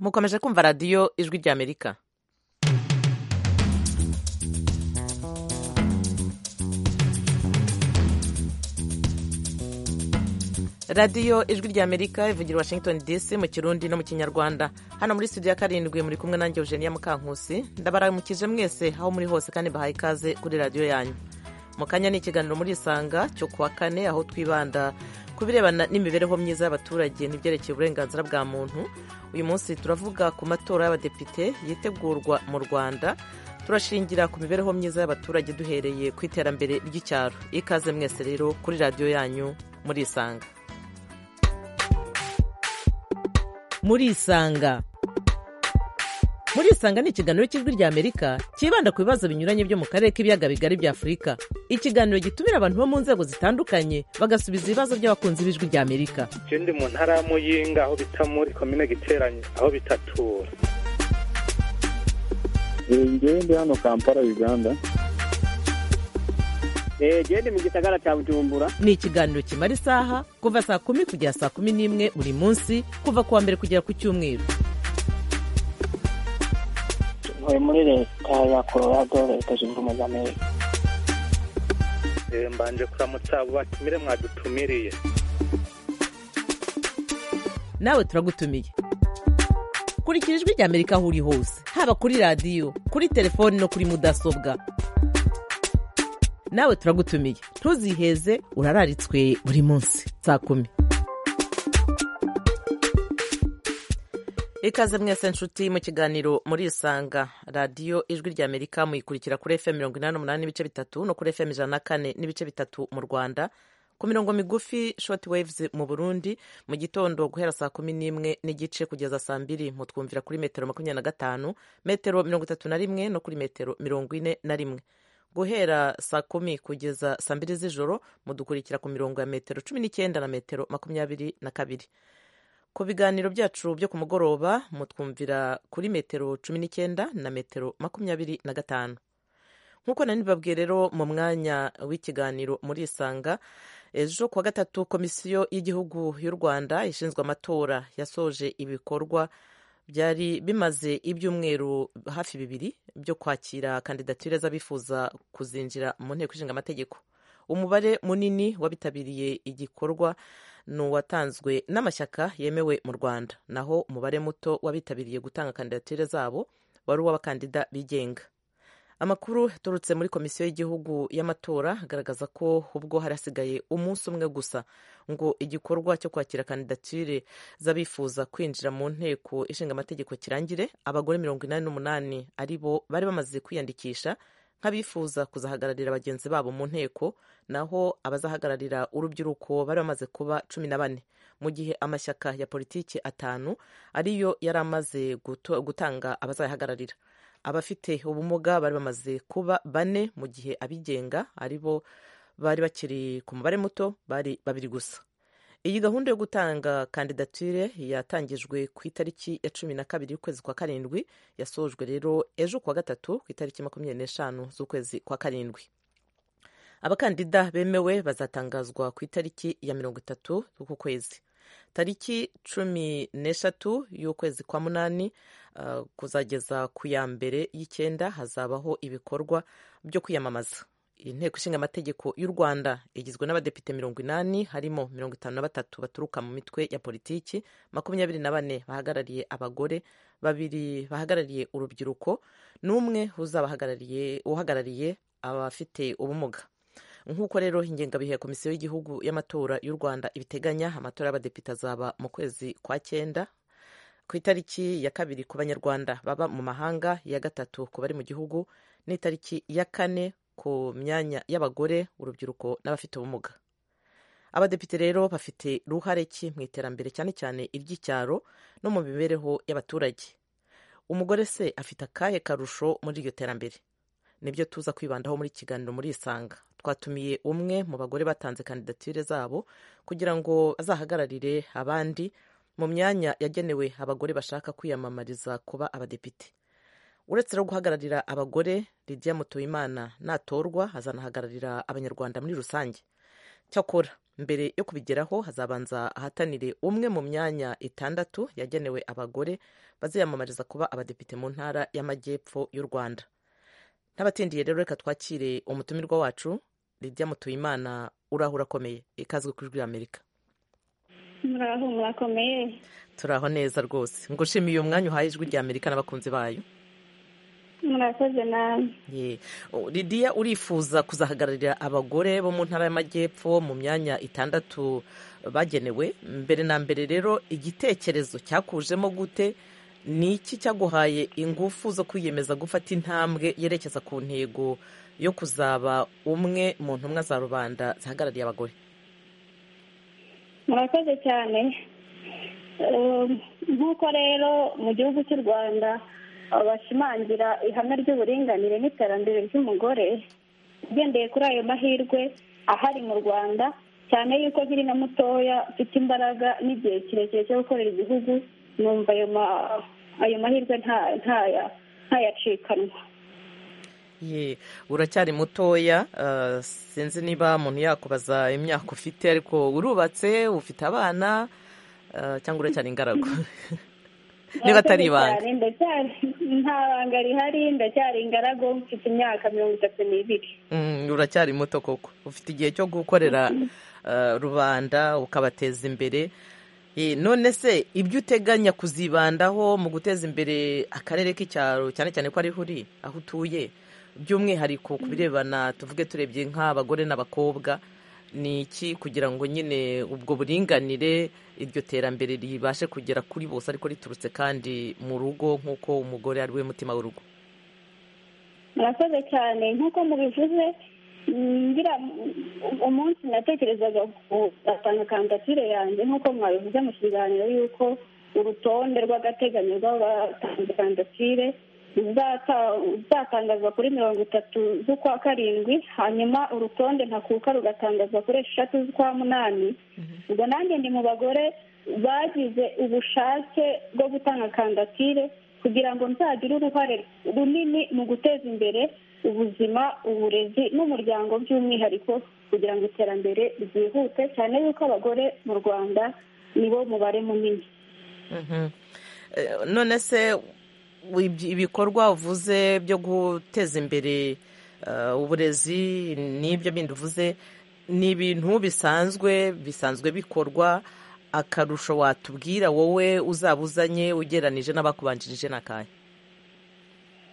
mukomeje kumva radiyo ijwi ry'amerika radiyo ijwi ry'amerika ivugira washington dc mu kirundi no mu kinyarwanda hano muri studio ya karindwi muri kumwe nanjye eugenia mukankusi ndabaramukije mwese aho muri hose kandi bahaye ikaze kuri radiyo yanyu mu kanya ni ikiganiro muri isanga cyo kuwa kane aho twibanda ku birebana n'imibereho myiza y'abaturage n'ibyerekeye uburenganzira bwa muntu uyu munsi turavuga ku matora y'abadepite yitegurwa mu rwanda turashingira ku mibereho myiza y'abaturage duhereye ku iterambere ry'icyaro ikaze mwese rero kuri radiyo yanyu muri isanga muri isanga muri isanga ni ikiganiro cy'ijwi ry'amerika cyibanda ku bibazo binyuranye byo mu karere k'ibiyaga bigari bya afurika ikiganiro gitumira abantu bo mu nzego zitandukanye bagasubiza ibibazo by'abakunzi b'ijwi ry'amerika je ndi mu ntara ya muyinga aho bita muri komine giteranye aho bitatura njyewe ndi hano kampala uganda gende mu gisagara cya bujumbura ni ikiganiro kimara isaha kuva saa kumi kugera saa kumi n'imwe buri munsi kuva ku wa mbere kugera ku cyumweru ntuye muri leta ya colorado leta zunze ubumwe z'amerika Eh, mbanje kuramutsa abo batumire mwadutumiriye nawe turagutumiye kurikira ijwi ry'amerika aho uri hose haba kuri radiyo kuri telefoni no kuri mudasobwa nawe turagutumiye ntuziheze urararitswe buri munsi saa kumi ikaze mwese nshuti mu kiganiro muri isanga radiyo ijwi ry'amerika muyikurikira kuri fm mirongo inani n'umunani n'ibice bitatu no kuri fm ijana na kane n'ibice bitatu mu rwanda ku mirongo migufi short waves mu burundi mu gitondo guhera saa kumi n'imwe n'igice kugeza saa mbiri mutwumvira kuri metero makumyabiri na gatanu metero mirongo itatu na rimwe no kuri metero mirongo ine na rimwe guhera saa kumi kugeza saa mbiri z'ijoro mudukurikira ku mirongo ya metero cumi n'icyenda na metero makumyabiri na kabiri ku biganiro byacu byo ku mugoroba mutwumvira kuri metero cumi n'icyenda na metero makumyabiri na gatanu nk'uko nari babwiye rero mu mwanya w'ikiganiro muri isanga ejo kuwa gatatu komisiyo y'igihugu y'u rwanda ishinzwe amatora yasoje ibikorwa byari bimaze ibyumweru hafi bibiri byo kwakira kandidatire z'abifuza kuzinjira mu nteko ishinga amategeko umubare munini w'abitabiriye igikorwa ni uwatanzwe n'amashyaka yemewe mu rwanda naho umubare muto w'abitabiriye gutanga kandidatire zabo wari uw'abakandida bigenga amakuru yaturutse muri komisiyo y'igihugu y'amatora agaragaza ko ubwo hari hasigaye umunsi umwe gusa ngo igikorwa cyo kwakira kandidatire z'abifuza kwinjira mu nteko ishinga amategeko kirangire abagore mirongo inani n'umunani ari bo bari bamaze kwiyandikisha nk'abifuza kuzahagararira bagenzi babo mu nteko naho abazahagararira urubyiruko bari bamaze kuba cumi na bane mu gihe amashyaka ya politiki atanu ariyo yari amaze guto- gutanga abazayahagararira abafite ubumuga bari bamaze kuba bane mu gihe abigenga ari bo bari bakiri ku mubare muto bari babiri gusa iyi gahunda yo gutanga kandidatire yatangijwe ku itariki ya cumi na kabiri y'ukwezi kwa karindwi yasojwe rero ejo kuwa gatatu ku itariki makumyabiri n'eshanu z'ukwezi kwa karindwi abakandida bemewe bazatangazwa ku itariki ya mirongo itatu z'uku kwezi tariki cumi n'eshatu y'ukwezi kwa munani uh, kuzageza ku ya mbere y'icyenda hazabaho ibikorwa byo kwiyamamaza inteko ishinga amategeko y'u rwanda igizwe n'abadepite mirongo inani harimo mirongo itanu na batatu baturuka mu mitwe ya politiki makumyabiri na bane bahagarariye abagore babiri bahagarariye urubyiruko n'umwe uzabahagarariye uhagarariye abafite ubumuga nk'uko rero ingengabihe ya komisiyo y'igihugu y'amatora y'u rwanda ibiteganya amatora y'abadepite azaba mu kwezi kwa cyenda ku itariki ya kabiri ku banyarwanda baba mu mahanga iya gatatu ku bari mu gihugu n'itariki ya kane ku myanya y'abagore urubyiruko n'abafite ubumuga abadepite rero bafite uruhare ki mu iterambere cyane cyane iry'icyaro no mu mibereho y'abaturage umugore se afite akahe karusho muri iryo terambere nibyo tuza kwibandaho muri iki kiganiro muri isanga twatumiye umwe mu bagore batanze kandidatire zabo kugira ngo azahagararire abandi mu myanya yagenewe abagore bashaka kwiyamamariza kuba abadepite uretse no guhagararira abagore lidiya mutoyimana natorwa azanahagararira abanyarwanda muri rusange cyakora mbere yo kubigeraho hazabanza ahatanire umwe mu myanya itandatu yagenewe abagore baziyamamariza kuba abadepite mu ntara y'amajyepfo y'u rwanda n'abatindiye rero reka twakire umutumirwa wacu Lydia mutuyimana urahura akomeye ikazwi ku ijwi amerika muraho murakomeye turaho neza rwose ngo ushimiye umwanya uhaye ijwi rya amerika n'abakunzi bayo murakoze nabi Ye. O, Lydia urifuza kuzahagararira abagore bo mu ntara y'amajyepfo mu myanya itandatu bagenewe mbere na mbere rero igitekerezo cyakujemo gute ni iki cyaguhaye ingufu zo kwiyemeza gufata intambwe yerekeza ku ntego yo kuzaba umwe mu ntumwa za rubanda zihagarariye abagore murakoze cyane Eh, nk'uko rero mu gihugu cy'u rwanda eh, bashimangira ihame ry'uburinganire n'iterambere ry'umugore ugendeye kuri ayo mahirwe ahari mu rwanda cyane yuko nkiri na mutoya mfite imbaraga n'igihe kirekire cyo gukorera igihugu numva ayo ma- ayo mahirwe nta- ntaya- ntayacikanwa Ye, uracyari mutoya eh, sinzi niba umuntu yakubaza imyaka ufite ariko urubatse ufite abana eh, cyangwa uracyari ingaragu niba atari ibanga Cyane, ndacyari- nta banga rihari ndacyari ingaragu mfite imyaka mirongo itatu n'ibiri Mm, uracyari muto koko ufite igihe cyo gukorera eh, rubanda ukabateza imbere Eh, none se ibyo uteganya kuzibandaho mu guteza imbere akarere k'icyaro cyane cyane ko ariho uri aho utuye by'umwihariko ku birebana tuvuge turebye nk'abagore n'abakobwa ni iki kugira ngo nyine ubwo buringanire iryo terambere ribashe kugera kuri bose ariko riturutse kandi mu rugo nk'uko umugore ari we mutima w'urugo murakoze cyane nk'uko mubivuze mm, ngira um- umunsi natekerezaga gutanga kandidatire yanjye nk'uko mwabivuze mu kiganiro y'uko urutonde rw'agateganyo rw'abatanga kandidatire ruzata- ruzatangazwa kuri mirongo itatu z'ukwa karindwi hanyuma urutonde ntakuka rugatangazwa kuri eshatu z'ukwa munani ubwo nanjye ndi mu bagore bagize ubushake bwo gutanga kandidatire kugira ngo nzagire uruhare runini mu guteza imbere ubuzima uburezi n'umuryango by'umwihariko kugira ngo iterambere ryihute cyane yuko abagore mu rwanda nibo mubare munini Mhm. Eh, none se ibi- ibikorwa uvuze byo guteza imbere eh, uburezi n'ibyo bindi uvuze ni ibintu bisanzwe bisanzwe bikorwa akarusho watubwira wowe uzaba uzanye ugereranije n'abakubanjirije n'akanya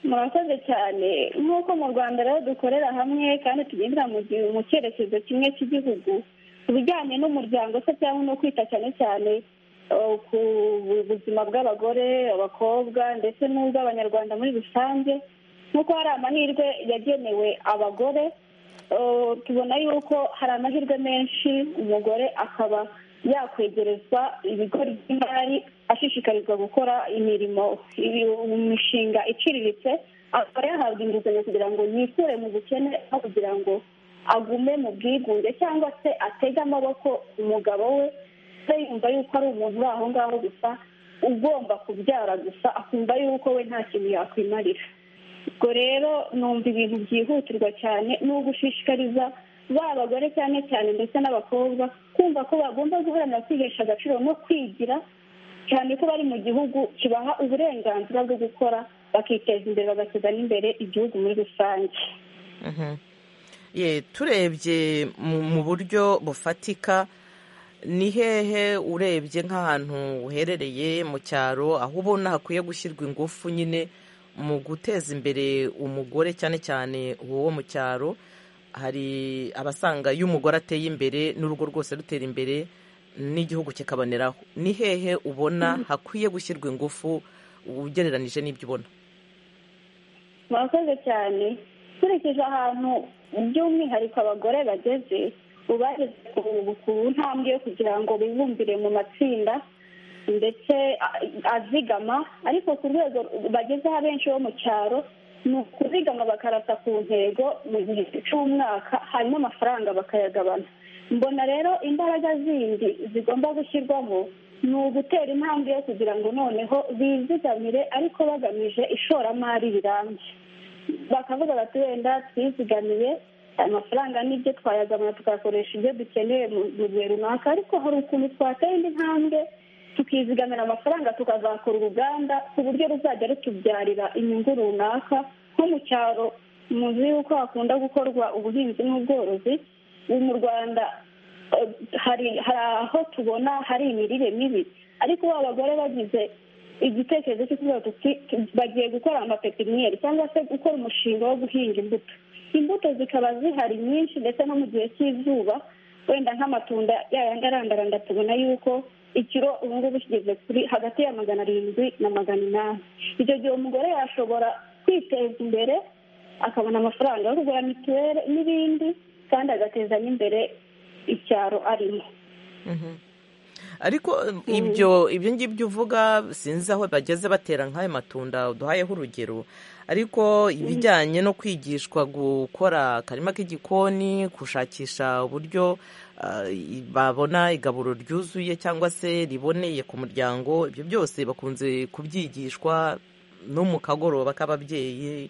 murakoze cyane nk'uko mu rwanda rero dukorera hamwe kandi tugendera mu gi- mu cyerekezo kimwe cy'igihugu ku bijyanye n'umuryango se cyangwa no kwita cyane cyane eh, ku bu- buzima bw'abagore abakobwa ndetse n'ubw'abanyarwanda muri rusange nk'uko hari amahirwe yagenewe abagore eh, tubona yuko hari amahirwe menshi umugore akaba yakwegerezwa ibigo by'imari ashishikarizwa gukora imirimo ibi- imishinga iciriritse akaba yahabwa inguzanyo kugira ngo yikure mu bukene no kugira ngo agume mu bwigunge cyangwa se atege amaboko umugabo we se yumva yuko ari umuntu uri aho ngaho gusa ugomba kubyara gusa akumva yuko we nta kintu yakwimarira ubwo rero numva ibintu byihutirwa cyane ni ugushishikariza ba bagore cyane cyane ndetse n'abakobwa kumva ko bagomba guharanira kwihesha agaciro no kwigira cyane ko bari mu gihugu kibaha uburenganzira bwo gukora bakiteza imbere bagateza n'imbere igihugu muri rusange Mhm. Ye, turebye mu mu buryo bufatika ni hehe urebye nk'ahantu uherereye mu cyaro aho ubona hakwiye gushyirwa ingufu nyine mu guteza imbere umugore cyane cyane uwo mu cyaro hari abasanga iyo umugore ateye imbere n'urugo rwose rutera imbere n'igihugu kikaboneraho ni hehe ubona hakwiye gushyirwa ingufu ugereranije n'ibyo ubona murakoze cyane nkurikije ahantu by'umwihariko abagore bageze ubu bageze ku- ku ntambwe yo kugira ngo bibumbire mu matsinda ndetse a- azigama ariko ku rwego bagezeho abenshi bo mu cyaro ni ukuzigama bakarata ku ntego mu gihe cy'umwaka hanyuma amafaranga bakayagabana mbona rero imbaraga zindi zigomba gushyirwamo ni ugutera intambwe yo kugira ngo noneho bizigamire ariko bagamije ishoramari rirambye bakavuga bati wenda twizigamiye ayo mafaranga n'ibyo twayagamura tukayakoresha ibyo dukeneye mu gihe runaka ariko hari ukuntu twatera indi ntambwe tukizigamira amafaranga tukazakora uruganda ku buryo ruzajya rutubyarira inyungu runaka nko mu cyaro muzi yuko hakunda gukorwa ubuhinzi n'ubworozi ubu mu rwanda hari aho tubona hari imirire mibi ariko abagore bagize igitekerezo cyo kuvuga tuti bagiye gukora amapepiniyeri cyangwa se gukora umushinga wo guhinga imbuto imbuto zikaba zihari nyinshi ndetse no mu gihe cy'izuba wenda nk'amatunda yayandi arandaranda tubona yuko ikiro ubu ngubu kigeze kuri hagati ya magana arindwi na magana inani icyo gihe umugore yashobora kwiteza imbere akabona amafaranga yo kugura mituweli n'ibindi kandi agateza n'imbere icyaro arimo ariko ibyo ibyo ngibyo uvuga sinzi aho bageze batera nk'ayo matunda uduhayeho urugero ariko ibijyanye no kwigishwa gukora akarima k'igikoni gushakisha uburyo babona igaburo ryuzuye cyangwa se riboneye ku muryango ibyo byose bakunze kubyigishwa no mu kagoroba k'ababyeyi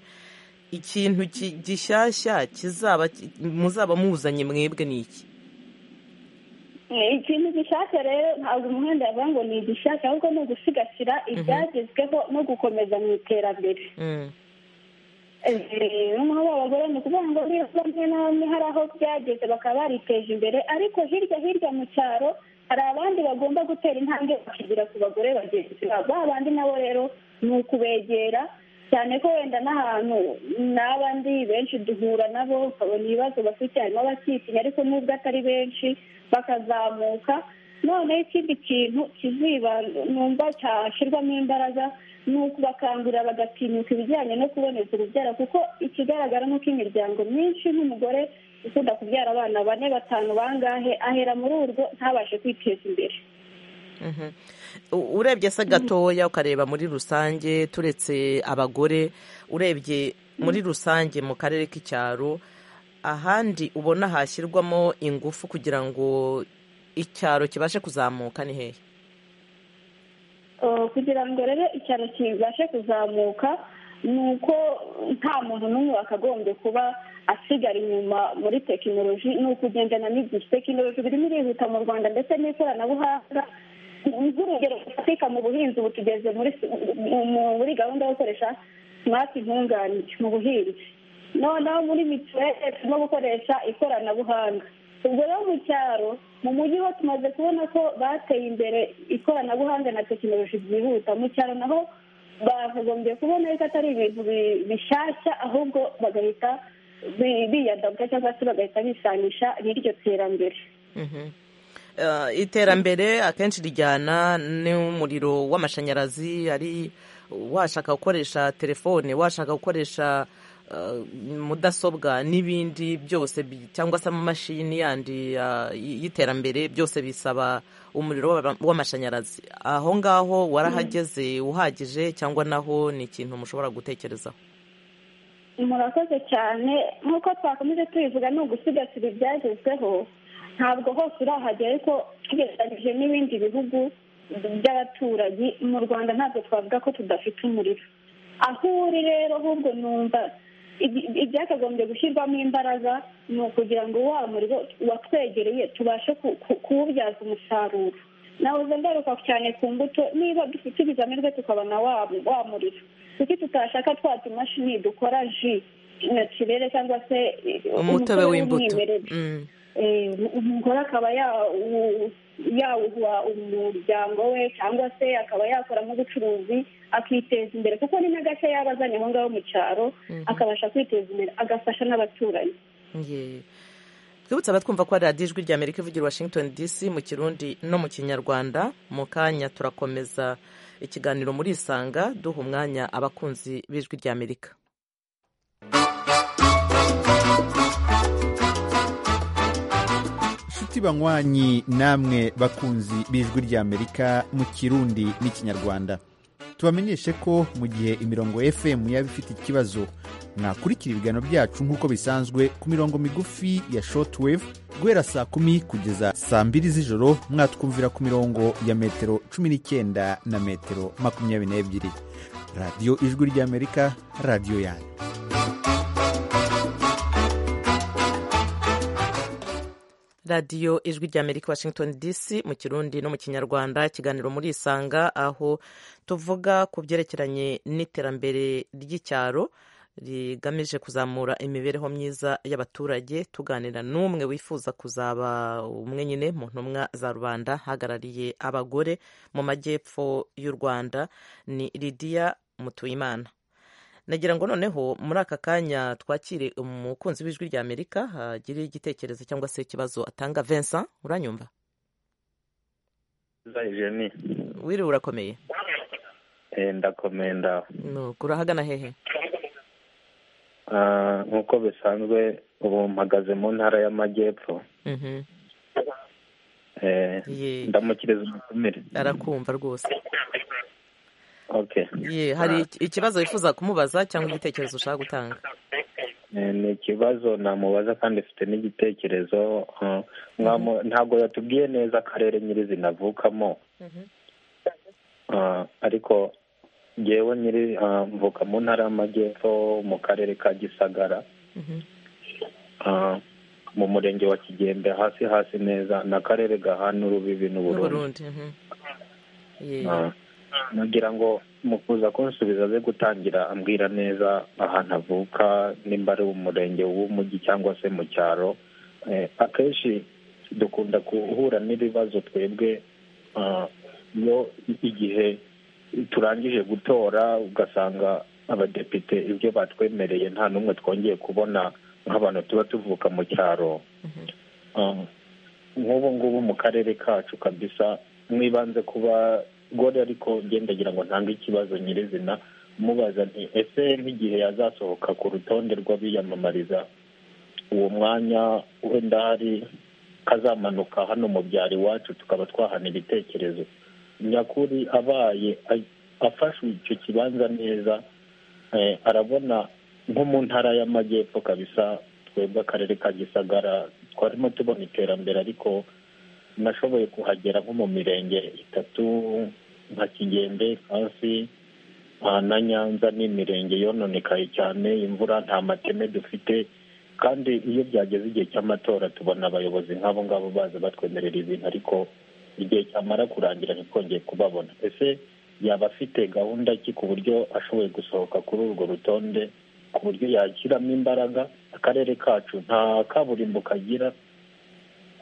ikintu gishyashya kizaba muzaba muzanye mwebwe ni iki ikintu gishaka rero ntabwo umuhanda yavuga ngo ni igishaka ahubwo ni ugusigasira ibyagezweho no gukomeza mu iterambere noneho abagore ni ukuvuga ngo niba bamwe na bamwe hari aho byageze bakaba bariteje imbere ariko hirya hirya mu cyaro hari abandi bagomba gutera intambwe bakigira ku bagore bagenzi babo ba bandi nabo rero ni ukubegera cyane ko wenda n'ahantu n'abandi benshi duhura nabo ukabona ibibazo bafite harimo abakitinya ariko n'ubwo atari benshi bakazamuka noneho ikindi kintu kiziba numva cyashyirwamo imbaraga ni ukubakangurira bagatinyuka ibijyanye no kuboneza urubyaro kuko ikigaragara ni uko imiryango myinshi nk'umugore ukunda kubyara abana bane batanu bangahe ahera muri urwo ntabashe kwiteza imbere urebye se gatoya ukareba muri rusange turetse abagore urebye muri rusange mu karere k'icyaro ahandi ubona hashyirwamo ingufu kugira ngo icyaro kibashe kuzamuka ni hehe kugira ngo rero icyaro kibashe kuzamuka ni uko nta muntu n'umwe wakagombye kuba asigara inyuma muri tekinoloji ni ukugendana n'igihe tekinoloji irimo irihuta mu rwanda ndetse n'ikoranabuhanga nk'urugero rufatika mu buhinzi ubu tugeze muri gahunda yo gukoresha simati nkunganire mu buhinzi noneho muri mituweli turimo gukoresha ikoranabuhanga ubwo rero mu cyaro mu mujyi ho tumaze kubona ko bateye imbere ikoranabuhanga na tekinoloji byihuta mu cyaro naho bakagombye kubona yuko atari ibintu bishyashya ahubwo bagahita biyadabuka cyangwa se bagahita bisanisha n'iryo terambere iterambere akenshi rijyana n'umuriro w'amashanyarazi ari washaka gukoresha telefone washaka gukoresha mudasobwa n'ibindi byose cyangwa se amamashini yandi y'iterambere byose bisaba umuriro w'amashanyarazi aho ngaho warahageze uhagije cyangwa naho ni ikintu mushobora gutekerezaho murakoze cyane nk'uko twakomeje tubivuga ni ugusigasira ibyagezweho ntabwo hose urahagera ariko tugereranyije n'ibindi bihugu by'abaturanyi mu rwanda ntabwo twavuga ko tudafite umuriro aho uri rero ahubwo numva ibyakagombye gushyirwamo imbaraga ni ukugira ngo wa muriro watwegereye tubashe kuwubyaza umusaruro nawe ngaruka cyane ku mbuto niba dufite ibizamirwe tukabona wa muriro kuki tutashaka twa tumashini dukora ji na kirere cyangwa se umutobe w'imbuto umugore akaba yawuha umuryango we cyangwa se akaba yakora nk'ubucuruzi akiteza imbere kuko ni n'agace yaba azanye aho ngaho mu cyaro akabasha kwiteza imbere agafasha n'abaturanyi twibutse abatwumva ko hari radiyo ijwi rya amerika ivugira washington dc mu kirundi no mu kinyarwanda mu kanya turakomeza ikiganiro muri isanga duha umwanya abakunzi b'ijwi rya amerika inshuti banywanyi namwe bakunzi b'ijwi ry'amerika mu kirundi n'ikinyarwanda tubamenyeshe ko mu gihe imirongo fm yaba ifite ikibazo mwakurikira ibiganiro byacu nk'uko bisanzwe ku mirongo migufi ya shortwave guhera saa kumi kugeza saa mbiri z'ijoro mwatwumvira ku mirongo ya metero cumi n'icyenda na metero makumyabiri n'ebyiri radiyo ijwi ry'amerika radiyo yanyu radiyo ijwi ry'amerika washington dc mu kirundi no mu kinyarwanda ikiganiro muri isanga aho tuvuga ku byerekeranye n'iterambere ry'icyaro rigamije kuzamura imibereho myiza y'abaturage tuganira n'umwe wifuza kuzaba umwe nyine mu ntumwa za rubanda hagarariye abagore mu majyepfo y'u rwanda ni lidiya mutuyimana nagira ngo noneho muri aka kanya twakire umukunzi w'ijwi rya amerika hagire igitekerezo cyangwa se ikibazo atanga vincent uranyumva wiriwe urakomeye ndakomeye ndaho nuko urahagana hehe nk'uko bisanzwe ubu mpagaze mu ntara y'amajyepfo Mhm. Ye- ndamukiriza umutumire arakumva rwose oke ye hari iki- ikibazo wifuza kumubaza cyangwa igitekerezo ushaka gutanga ni ikibazo namubaza kandi mfite n'igitekerezo eh, mwamu- ntabwo yatubwiye neza akarere nyirizina avukamo Eh, ariko ngewe nyiri eh, mvuka mu ntara y'amajyepfo mu karere ka gisagara Mhm. Ah, mu murenge wa kigembe hasi hasi neza ni akarere gahana urubibi n'uburundi n'uburundi mhm. Ye- Ah, nagira ngo mu kuza kunsubiza aze gutangira ambwira neza ahantu avuka nimba ari umurenge w'umujyi cyangwa se mu cyaro Eh, akenshi dukunda guhura n'ibibazo twebwe ah, iyo igihe turangije gutora ugasanga abadepite ibyo batwemereye nta n'umwe twongeye kubona nk'abantu tuba tuvuka mu cyaro Ah, nk'ubu ngubu mu karere kacu kabisa mwibanze kuba gore ariko ngendagira ngo ntange ikibazo nyirizina mubaza nti ese nk'igihe yazasohoka ku rutonde rw'abiyamamariza uwo mwanya wenda hari kazamanuka hano mu byaro iwacu tukaba twahana ibitekerezo nyakuri abaye a- afashwe icyo kibanza neza eh, arabona nko mu ntara y'amajyepfo kabisa twebwe akarere ka gisagara twarimo tubona iterambere ariko nashoboye kuhagera nko mu mirenge itatu nka kigembe hasi na nyanza ni imirenge yononekaye cyane imvura nta mateme dufite kandi iyo byageze igihe cy'amatora tubona abayobozi nk'abo ngabo baza batwemerera ibintu ariko igihe cyamara kurangira ntitwongeye kubabona ese yaba afite gahunda ki ku buryo ashoboye gusohoka kuri urwo rutonde ku buryo yashyiramo imbaraga akarere kacu nta kaburimbo kagira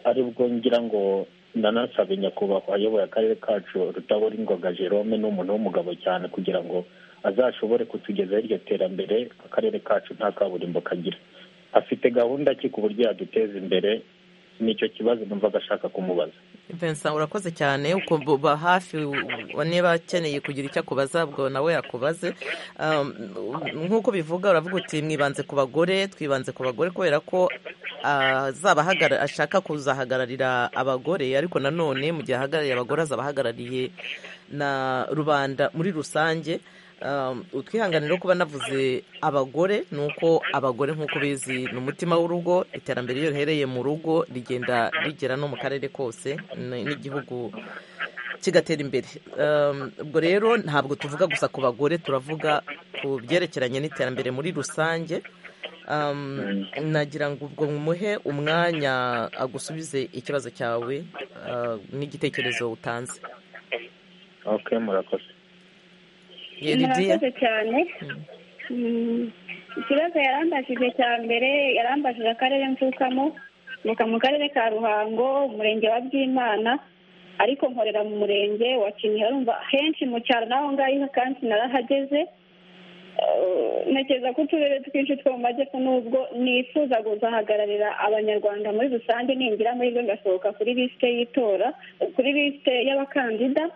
aribwo ngira ngo nanasabe nyakubahwa ayoboye akarere kacu rutabona ingoga jerome ni umuntu w'umugabo cyane kugira ngo azashobore kutugezaho iryo terambere akarere kacu nta kaburimbo kagira afite gahunda ki ku buryo yaduteza imbere nicyo kibazo numvaga ashaka kumubaza vincent urakoze cyane uba hafi u- niba akeneye kugira icyo akubaza ubwo nawe yakubaze Um, nk'uko bivuga uravuga uti mwibanze ku bagore twibanze ku bagore kubera ko ah, azaba ahagara- ashaka kuzahagararira abagore ariko nanone mu gihe ahagarariye abagore azaba ahagarariye na rubanda muri rusange Um, utwihanganira kuba navuze abagore ni uko abagore nk'uko ubizi ni umutima w'urugo iterambere iyo rihereye mu rugo rigenda rigera no mu karere kose n- n'igihugu kigatera imbere Um, ubwo rero ntabwo tuvuga gusa ku bagore turavuga ku byerekeranye n'iterambere muri rusange Um, nagira ngo ubwo muhe umwanya agusubize ikibazo cyawe uh, n'igitekerezo utanze ok murakoze Yeridiya murakoze cyane Mm, ikibazo yarambajije cya mbere yarambajije akarere mvukamo mvuka mu karere ka ruhango umurenge wa byimana ariko nkorera mu murenge wa kinihira urumva henshi mu cyaro naho ngaho kandi narahageze Eh, ntekereza ko uturere twinshi two mu majyepfo n'ubwo nifuza kuzahagararira abanyarwanda muri rusange ningira muri byo ngasohoka kuri lisite y'itora kuri lisite y'abakandida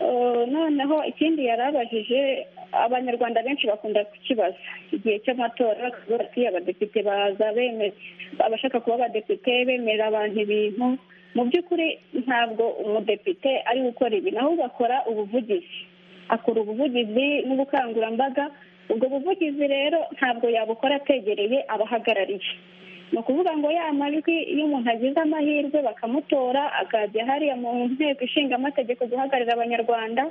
Eh, noneho ikindi yarabajije abanyarwanda benshi bakunda kukibaza igihe cy'amatora bakavuga ati abadepite baza bemera abashaka kuba abadepite bemerera abantu ibintu mu by'ukuri ntabwo umudepite ari gukora ibi ahubwo akora ubuvugizi akora ubuvugizi n'ubukangurambaga ubwo buvugizi rero ntabwo yabukora ategereye abahagarariye ni ukuvuga ngo ya majwi iyo umuntu agize amahirwe bakamutora akajya hariya mu nteko ishinga amategeko guhagararira abanyarwanda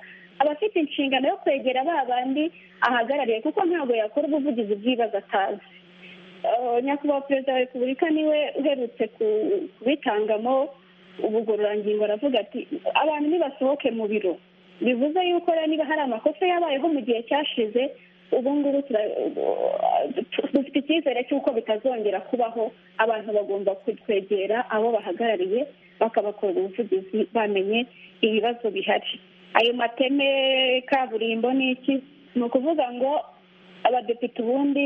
aba afite inshingano yo kwegera ba bandi ahagarariye kuko ntabwo yakora ubuvugizi bw'ibibazo atazi nyakubahwa perezida wa repubulika niwe uherutse kubitangamo ubugororangingo aravuga ati abantu nibasohoke mu biro bivuze yuko rero niba hari amakosa yabayeho mu gihe cyashize ubu ngubu dufite icyizere cy'uko bitazongera kubaho abantu bagomba kwegera abo bahagarariye bakabakorera ubuvugizi bamenye ibibazo bihari ayo mateme kaburimbo ni iki ni ukuvuga ngo abadepite ubundi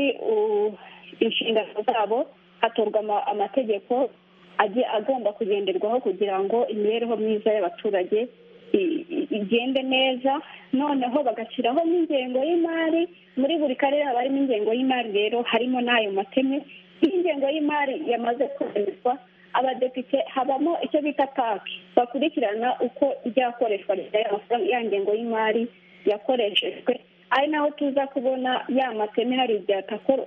inshingano zabo hatorwa amategeko agomba kugenderwaho kugira ngo imibereho myiza y'abaturage igende neza noneho bagashyiraho n'ingengo y'imari muri buri karere haba harimo ingengo y'imari rero harimo n'ayo mateme iyo ingengo y'imari yamaze kwemezwa abadepite habamo icyo bita paki bakurikirana uko ryakoreshwa ya ngengo y'imari yakoreshejwe ari naho tuza kubona ya mateme hari igihe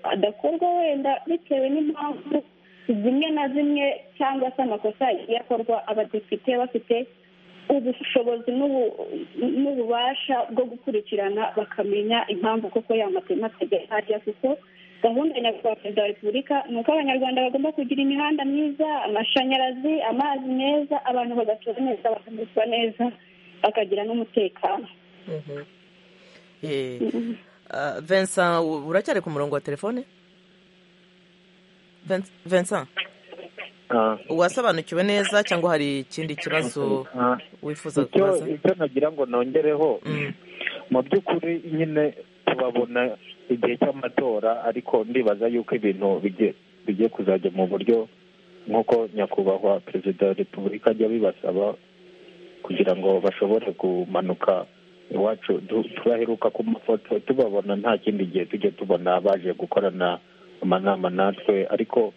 adakorwa wenda bitewe n'impamvu zimwe na zimwe cyangwa se amakosa yagiye akorwa abadepite bafite ubushobozi n'ububasha bwo gukurikirana bakamenya impamvu koko matema atajya hajya kuko gahunda ya perezida wa repubulika ni uko abanyarwanda bagomba kugira imihanda myiza amashanyarazi amazi meza abantu bagatura neza bakamererwa neza bakagira n'umutekano vincent uracyari ku murongo wa telefone vincent wasobanukiwe neza cyangwa hari ikindi kibazo wifuza kubaza icyo nagira ngo nongereho mu by'ukuri nyine tubabona igihe cy'amatora ariko ndibaza yuko ibintu bigiye kuzajya mu buryo nk'uko nyakubahwa perezida wa repubulika ajya bibasaba kugira ngo bashobore kumanuka iwacu tubaheruka ku mafoto tubabona nta kindi gihe tujya tubona baje gukorana amanama natwe ariko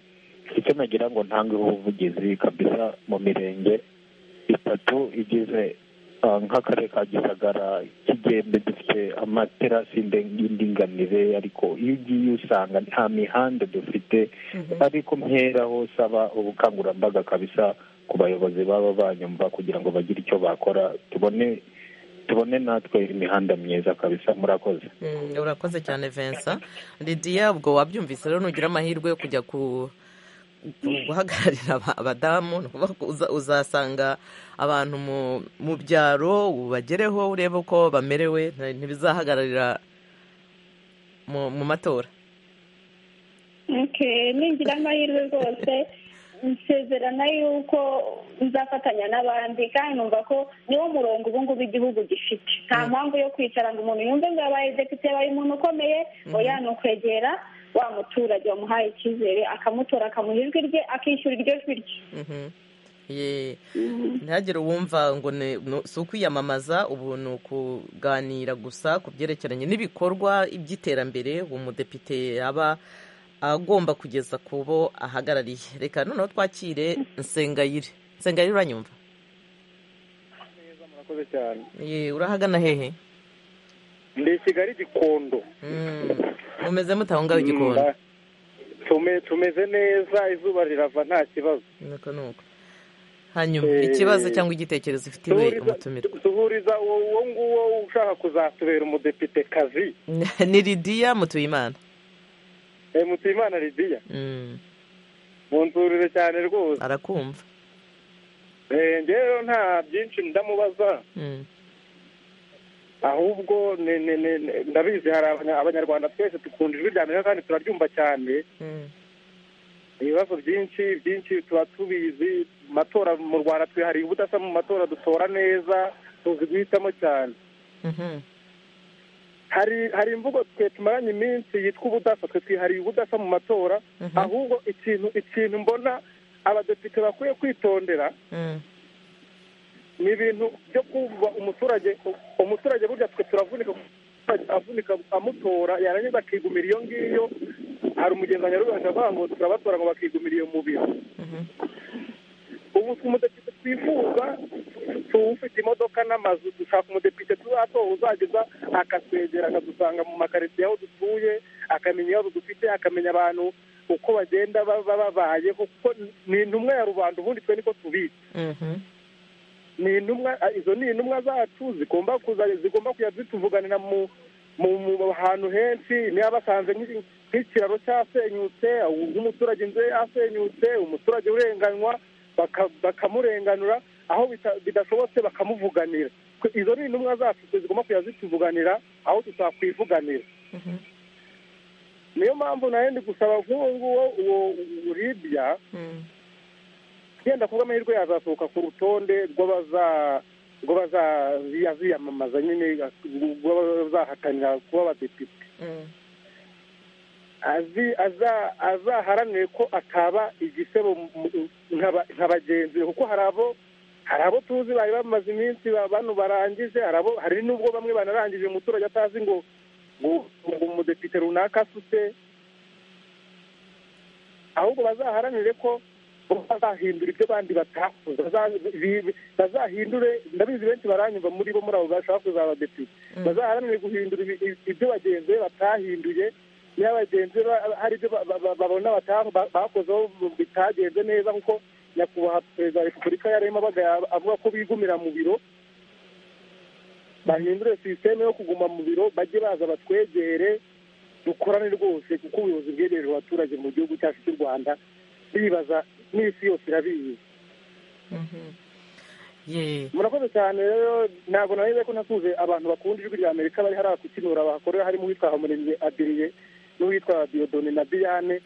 icyo nagira ngo ntange ubuvugizi kabisa mu mirenge itatu igize nk'akarere ka gisagara kigembe dufite amaterasi y'indinganire ariko iyo ugiye usanga nta mihanda dufite ariko mperaho saba ubukangurambaga kabisa ku bayobozi baba banyumva kugira ngo bagire icyo bakora tubone tubone natwe imihanda myiza kabisa murakoze urakoze cyane vincent lidiya ubwo wabyumvise rero nugira amahirwe yo kujya ku guhagararira abadamu ni ukuvuga uzasanga abantu mu byaro ubagereho urebe uko bamerewe ntibizahagararira mu matora ningira amahirwe rwose nsezerana yuko nzafatanya n'abandi kandi numva ko niwo murongo ubu ngubu igihugu gifite nta mpamvu yo kwicara ngo umuntu yumve ngo yabaye depite yabaye umuntu ukomeye oya ni ukwegera wa muturage wamuhaye icyizere akamutora akamuha ijwi rye akishyura iryo jwi rye ntihagire uwumva ngo si ukwiyamamaza ubu ni ukuganira gusa ku byerekeranye n'ibikorwa by'iterambere uwo mudepite yaba agomba kugeza ku bo ahagarariye reka noneho twakire nsengayire nsengayire uranyumva murakoze cyane urahagana hehe ndi kigali gikondo mumeze mutaho ngaho igikoni tumeze neza izuba rirava nta kibazo nuko nuko hanyuma ikibazo cyangwa igitekerezo ufitiwe umutumirwa duhuriza uwo nguwo ushaka kuzatubera umudepite kazi ni lidiya mutuyimana mutuyimana lidiya munzurire cyane rwose arakumva rero nta byinshi ndamubaza ahubwo ndabizi hari abanyarwanda twese dukunda ijwi rya amerika kandi turaryumva cyane ibibazo byinshi byinshi tuba tubizi matora mu rwanda twihariye ubudasa mu matora dutora neza tuzi guhitamo cyane hari hari imvugo twe tumaranye iminsi yitwa ubudasa twe twihariye ubudasa mu matora ahubwo ikintu ikintu mbona abadepite bakwiye kwitondera ni ibintu byo kumva umuturage umuturage burya twe turavunika avunika amutora yarangiza akigumira iyo ngiyo hari umugenzi rubanda avuga ngo turabatora ngo bakigumira iyo mubiri ubu umudepite twifuza tuwufite imodoka n'amazu dushaka umudepite tuzatowe uzageza akatwegera akadusanga mu makaritsiye aho dutuye akamenya ibibazo dufite akamenya abantu uko bagenda baba babayeho kuko ni intumwa ya rubanda ubundi twe niko tubizi ni intumwa izo ni intumwa zacu zigomba kuza zigomba kujya zituvuganira mu mu hantu henshi niba basanze nk'ikiraro cyasenyutse nk'umuturage inzu ye yasenyutse umuturage urenganywa bakamurenganura aho bidashobotse bakamuvuganira izo ni intumwa zacu zigomba kujya zituvuganira aho tutakwivuganira niyo mpamvu nawe ndi gusaba nk'uwo nguwo uwo uribya yenda kuba amahirwe yazasohoka ku rutonde rw'abaziyamamaza nyine rw'abazahatanira kuba abadepite azaharanire ko ataba igisebo nka bagenzi be kuko hari abo hari abo tuzi bari bamaze iminsi bano barangije hari n'ubwo bamwe banarangije umuturage atazi ngo umudepite runaka asutse ahubwo bazaharanire ko bazahindura ibyo abandi batakoze bazahindure ndabizi benshi baranyumva muri bo muri abo bashaka kuzaba abadepite bazaharanire guhindura ibyo bagenzi be batahinduye niba abagenzi be hari ibyo babona bakozeho bitagenze neza kuko nyakubahwa perezida wa repubulika yarimo avuga ko bigumira mu biro bahindure sisiteme yo kuguma mu biro bajye baza batwegere dukorane rwose kuko ubuyobozi bwegereje abaturage mu gihugu cyacu cy'u rwanda bibaza n'isi yose irabizi murakoze cyane rero ntabwo nawe ko nasuze abantu bakunda ijwi rya amerika bari hariya kukinura bahakorera harimo uwitwa habumurenge adiriye n'uwitwa diyodone na diane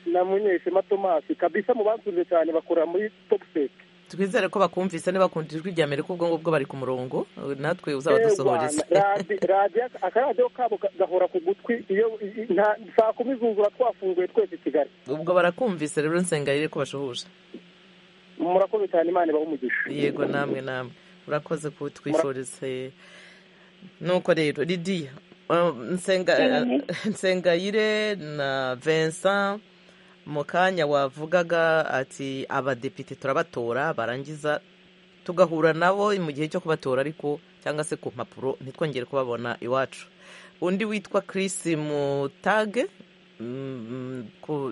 na munyeshema tomasi kabisa mu bakunze cyane bakorera muri topuseke twizere ko bakumvise bakunda ijwi rya amerika ubwo ngubwo bari ku murongo natwe uzabadusohoreze radiyo akaradiyo kabo gahora ku gutwi iyo saa kumi zuzura twafunguye twese i kigali ubwo barakumvise rero nsengayire ko bashohuje murakoze cyane imana ibaha umugisha yego namwe namwe urakoze kutwifurize nuko rero ridiya nsengayire na vincent mu kanya wavugaga ati abadepite turabatora barangiza tugahura nabo mu gihe cyo kubatora ariko cyangwa se ku mpapuro ntitwongere kubabona iwacu undi witwa Chris mutage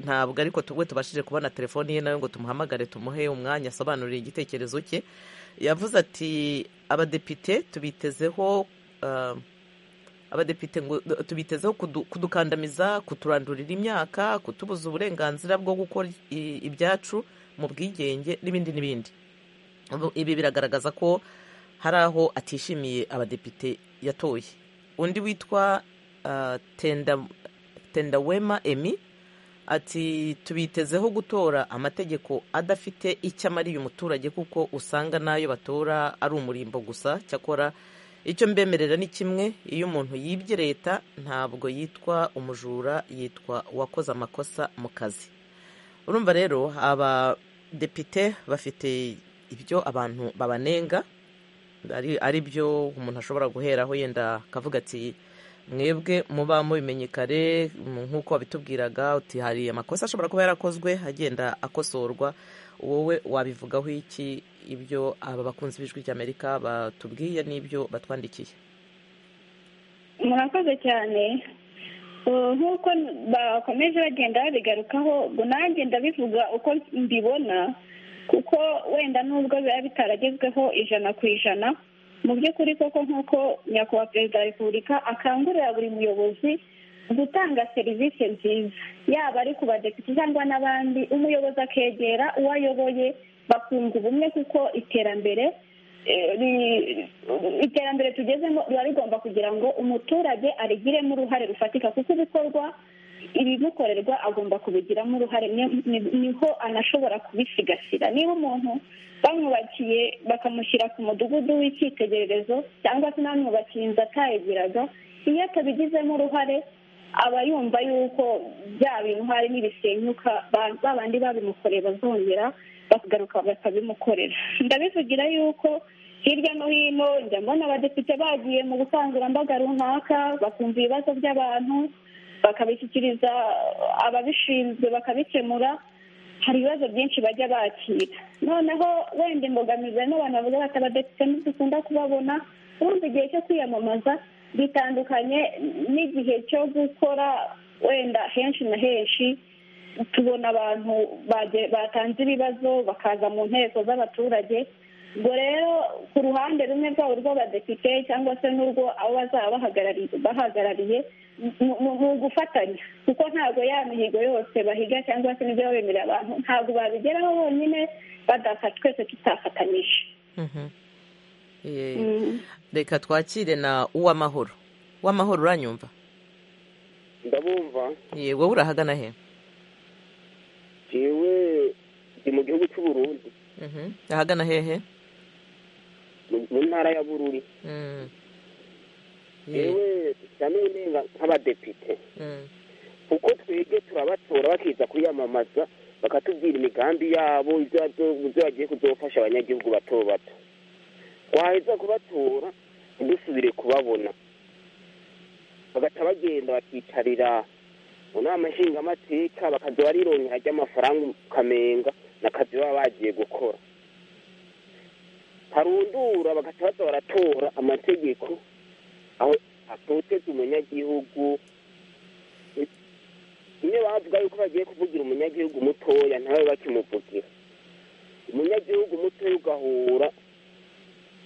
ntabwo ariko tugwe tubashije kubona telefoni ye nawe ngo tumuhamagare tumuhe umwanya asobanurire igitekerezo cye yavuze ati abadepite tubitezeho abadepite ngo tubitezeho kudukandamiza kuturandurira imyaka kutubuza uburenganzira bwo gukora ibyacu mu bwigenge n'ibindi n'ibindi ibi biragaragaza ko hari aho atishimiye abadepite yatoye undi witwa tendawema emi ati tubitezeho gutora amategeko adafite icyo amariye umuturage kuko usanga n'ayo batora ari umurimbo gusa cyakora icyo mbemerera ni kimwe iyo umuntu yibye leta ntabwo yitwa umujura yitwa uwakoze amakosa mu kazi urumva rero abadepite bafite ibyo abantu babanenga ari byo umuntu ashobora guheraho yenda akavuga ati mwebwe muba mubimenye kare nk'uko wabitubwiraga uti hari amakosa ashobora kuba yarakozwe agenda akosorwa wowe wabivugaho iki ibyo aba bakunzi b'ijwi ry'amerika batubwiye n'ibyo batwandikiye murakoze cyane nk'uko bakomeje bagenda babigarukaho nanjye ndabivuga uko mbibona kuko wenda nubwo biba bitaragezweho ijana ku ijana mu by'ukuri koko nk'uko nyakubahwa perezida wa repubulika akangurira buri muyobozi gutanga serivisi nziza yaba ari ku badepite cyangwa n'abandi umuyobozi akegera uwo ayoboye bakunga ubumwe kuko iterambere iterambere tugezemo riba rigomba kugira ngo umuturage arigiremo uruhare rufatika kuko ibikorwa ibimukorerwa agomba kubigiramo uruhare niho anashobora kubisigasira niba umuntu bamwubakiye bakamushyira ku mudugudu w'icyitegererezo cyangwa se n'abamwubakiye inzu atayigiraga iyo atabigizemo uruhare aba yumva yuko bya bintu hari n'ibisenyuka ba bandi babimukoreye bazongera bakagaruka bakabimukorera ndabivugira yuko hirya no hino njya mbona abadepite bagiye mu bukangurambaga runaka bakumva ibibazo by'abantu bakabishyikiriza ababishinzwe bakabikemura hari ibibazo byinshi bajya bakira noneho wenda imbogamizi n'abantu bavuga bati abadepite ntidukunda kubabona ubundi igihe cyo kwiyamamaza bitandukanye n'igihe cyo gukora wenda henshi na henshi tubona abantu batanze ibibazo bakaza mu nteko z'abaturage ubwo rero ku ruhande rumwe rwabo rw'abadepite cyangwa se n'urwo abo bazaba bahagarariye ni ugufatanya kuko ntabwo ya mihigo yose bahiga cyangwa se n'ibyo bemerera abantu ntabwo babigeraho bonyine badafasha twese tutafatanyije reka twakire na uwamahoro uwamahoro uranyumva ndabumva ye wowe urahagana he yewe ni mu gihugu cy'u Burundi ahagana hehe mu- mu ntara ya bururi Mm. Ye- yewe ndamenye neza nk'abadepite mm. kuko twebwe turabatora bakiza kwiyamamaza bakatubwira imigambi yabo ibyo bazo- ibyo bagiye kuzofasha abanyagihugu bato bato twaheza kubatora ntidusubire kubabona bagata bagenda bakicarira mu nama nshingamateka bakaza barironkera ry'amafaranga ukamenga n'akazi baba bagiye gukora harundura bagahita baza baratora amategeko aho atoteza umunyagihugu iyo bavuga yuko bagiye kuvugira umunyagihugu mutoya ntawe bakimuvugira umunyagihugu mutoya ugahura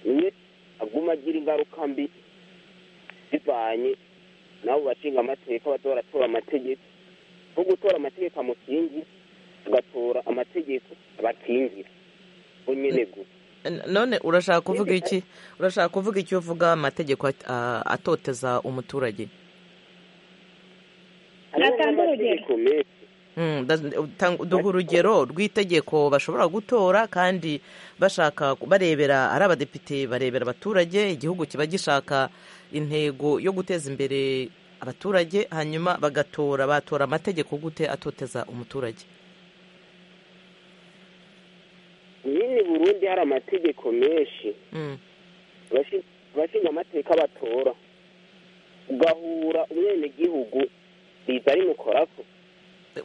niwe aguma agira ingaruka mbi zivanye nabo bashinga amateka baza baratora amategeko nko gutora amategeko amukingira agatora amategeko abakingira bo nyene gusa N- none urashaka kuvuga iki urashaka kuvuga icyo uvuga amategeko at- a- atoteza umuturage hariho Natanga urugero. n'amategeko menshi Mm, da- tang- duha urugero rw'itegeko bashobora gutora kandi bashaka ku- barebera ari abadepite barebera abaturage igihugu kiba gishaka intego yo guteza imbere abaturage hanyuma bagatora batora amategeko gute atoteza umuturage nyine burundi hari amategeko menshi Mm, abashi- abashinga amateka batora ugahura umwenegihugu riza rimukorako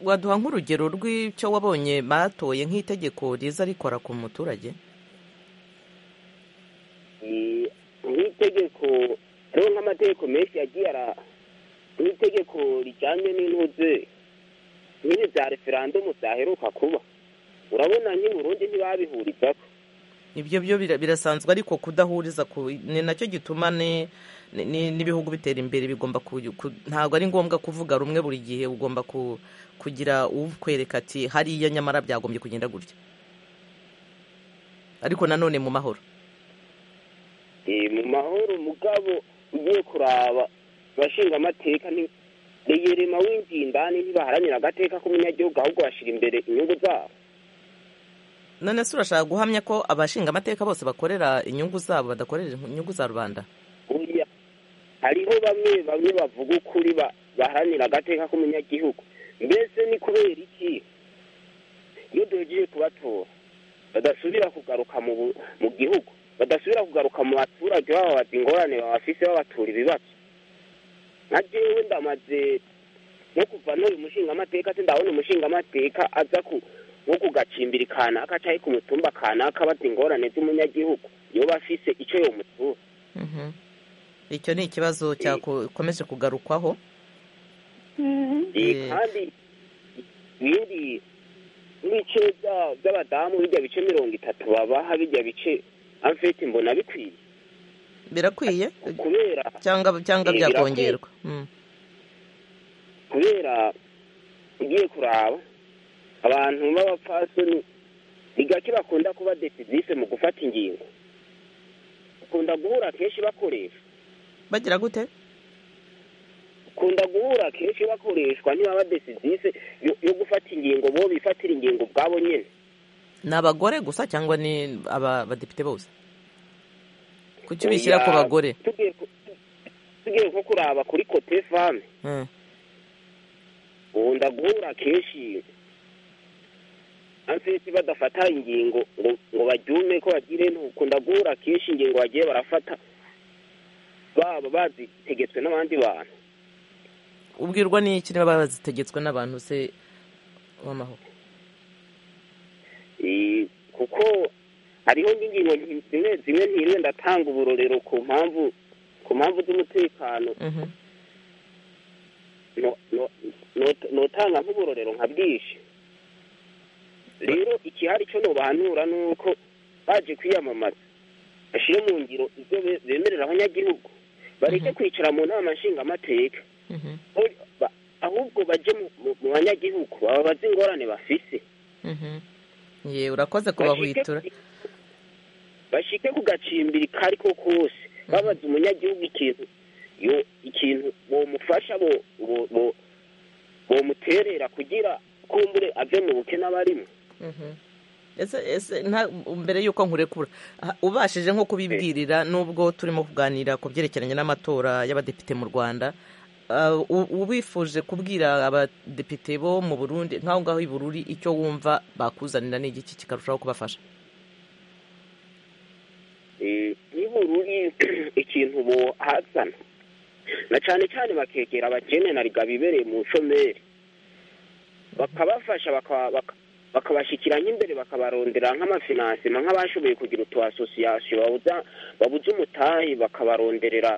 waduha nk'urugero rw'icyo wabonye batoye nk'itegeko riza rikora ku muturage Eh, nk'itegeko hariho nk'amategeko menshi yagiye ara nk'itegeko rijyanye n'intuze nk'ibi bya referandumu byaheruka kuba urabona nk'i burundi ntibabihurizako ibyo byo bira- birasanzwe ariko kudahuriza ku ni nacyo gituma ni- ni- ni- n'ibihugu bitera imbere bigomba ku, ku- ntabwo ari ngombwa kuvuga rumwe buri gihe ugomba ku, kugira ukwereka ati hariya nyamara byagombye kugenda gutya ariko nanone mu mahoro Eh, mu mahoro mugabo ugiye kuraba abashinga amateka ni reyerema winjiye indani ntibaharanira agateka k'umunyagihugu ahubwo bashyira imbere inyungu zabo none se urashaka guhamya ko abashinga amateka bose bakorera inyungu zabo badakorera inyungu za rubanda oya hariho bamwe bamwe bavuga ukuri ba- baharanira agateka k'umunyagihugu mbese ni kubera iki iyo duhejeje kubatora badasubira kugaruka mu bu- mu gihugu badasubira kugaruka mu baturage bababaza ingorane babafise babatura ibibazo nka jewe ndamaze no kuva nuri umushingamateka se ndabona umushingamateka aza ku nko kugacimbiri kanaka cyangwa ku mutumba kanaka abaza ingorane z'umunyagihugu yoba afise icyo yomutura Mhm. icyo ni ikibazo cyakomeje kugarukwaho Eh, kandi ibindi n'ibice bya- by'abadamu bijya bice mirongo itatu babaha bijya bice amfete mbona bikwiye birakwiye kubera cyangwa cyangwa Eh, byakongerwa Mm. kubera ugiye kuraba abantu b'abapfasoni ni gake bakunda kuba decisif mu gufata ingingo bakunda guhura kenshi bakoresha bagira gute bakunda guhura kenshi bakoreshwa ntibaba decisif yo- yo gufata ingingo bo bifatira ingingo ubwabo nyine ni abagore gusa cyangwa ni aba- abadepite bose kuki bishyira Oya, ku bagore tugiye ku- tugiye nko kuraba kuri kote fame Mm. ubu ndaguhura kenshi amfite badafata ingingo ngo ngo baryume ko bagire ntuko ndaguhura kenshi ingingo bagiye barafata baba bazitegetswe n'abandi bantu ubwirwa n'iki niba baba bazitegetswe n'abantu se w'amahoro Eh, kuko hariho n'ingingo nti- zimwe zimwe ntiriwe ndatanga uburorero ku mpamvu ku mpamvu z'umutekano Mhm. no- no- not- notanga nk'uburorero nka bwinshi rero ikihari cyo nobahanura ni uko baje kwiyamamaza bashyire mu ngiro ibyo be- bemerera abanyagihugu bareke kwicara mu nama nshingamateka Mhm. Uri- ba- ahubwo bajye mu- mu- mu banyagihugu ababaze ingorane bafise Mhm. ye urakoze Bashike kubahwitura ku- bashike ku gacimbiri kari ko kose babaza umunyagihugu ikintu yo- ikintu bomufasha bo- bo- bo- bomuterera kugira kumbure ave mu bukene abarimo Mhm. ese ese nta- mbere y'uko nkurekura ah, ubashije nko kubibwirira n'ubwo turimo kuganira ku byerekeranye n'amatora y'abadepite mu rwanda ah, u- ubifuje kubwira abadepite bo mu burundi nk'aho ngaho i bururi icyo wumva bakuzanira ni igiki kikarushaho kubafasha Eh, y'ubururu ikintu buhazana na cyane cyane bakegera abakene na riga bibereye mu nshomeri bakabafasha baka- baka- bakabashyikira nk'imbere bakabarondera nk'amafinansima nk'abashoboye kugira utu asosiyasiyo babuza babuze umutahi bakabaronderera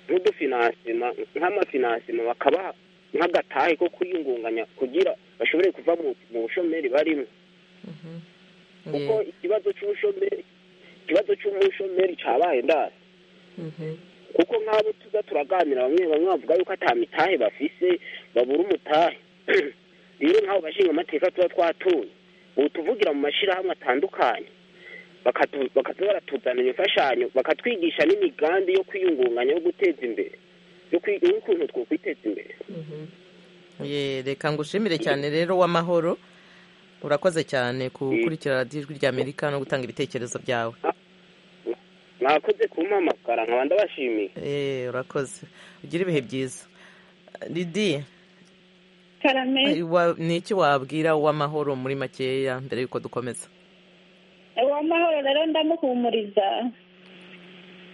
nk'udufinansima nk'amafinansima bakabaha nk'agatahe ko kwiyungunganya kugira bashobore kuva mu- mu bushomeri barimo kuko Ye. ikibazo cy'ubushomeri ikibazo cy'umushomeri cyabaye ndasi Mhm. kuko nk'abo tuza turaganira bamwe bamwe bavuga yuko ata mitahe bafise babura umutahe rero nk'abo bashinga amateka tuba twatuye ubu tuvugira mu mashyirahamwe atandukanye bakatu- bakaza baratuzanira imfashanyo bakatwigisha n'imigambi yo kwiyungunganya yo guteza imbere yo kwi- y'ukuntu twokwiteza imbere ye reka ngushimire cyane rero w'amahoro urakoze cyane gukurikira radiyo ijwi ry'amerika no gutanga ibitekerezo byawe mwakoze kumpamagara nkaba ndabashimiye Eh, urakoze ugira ibihe byiza Lidi karame wa- ni iki wabwira uw'amahoro muri makeya mbere y'uko dukomeza uwamahoro rero ndamuhumuriza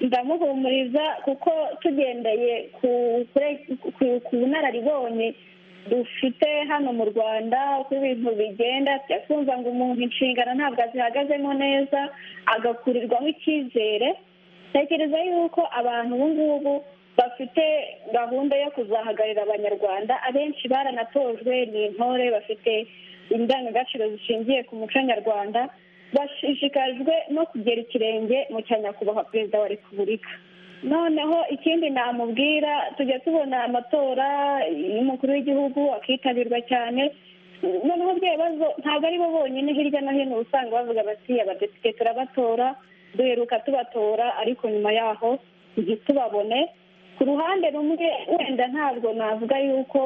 ndamuhumuriza kuko tugendeye ku kure- ku- ku bunararibonye dufite hano mu rwanda uko ibintu bigenda tujya twumva ngo umuntu inshingano ntabwo azihagazemo neza agakurirwaho icyizere tekereza yuko abantu ubu ngubu bafite gahunda yo kuzahagararira abanyarwanda abenshi baranatojwe ni intore bafite indangagaciro zishingiye ku muco nyarwanda bashishikajwe no kugera ikirenge mu cya nyakubahwa perezida wa repubulika noneho ikindi namubwira tujya tubona amatora y'umukuru w'igihugu akitabirwa cyane noneho bya bibazo ntabwo ari bo bonyine hirya no hino uba usanga bavuga bati abadepite turabatora duheruka tubatora ariko nyuma yaho ntitubabone ku ruhande rumwe wenda ntabwo navuga yuko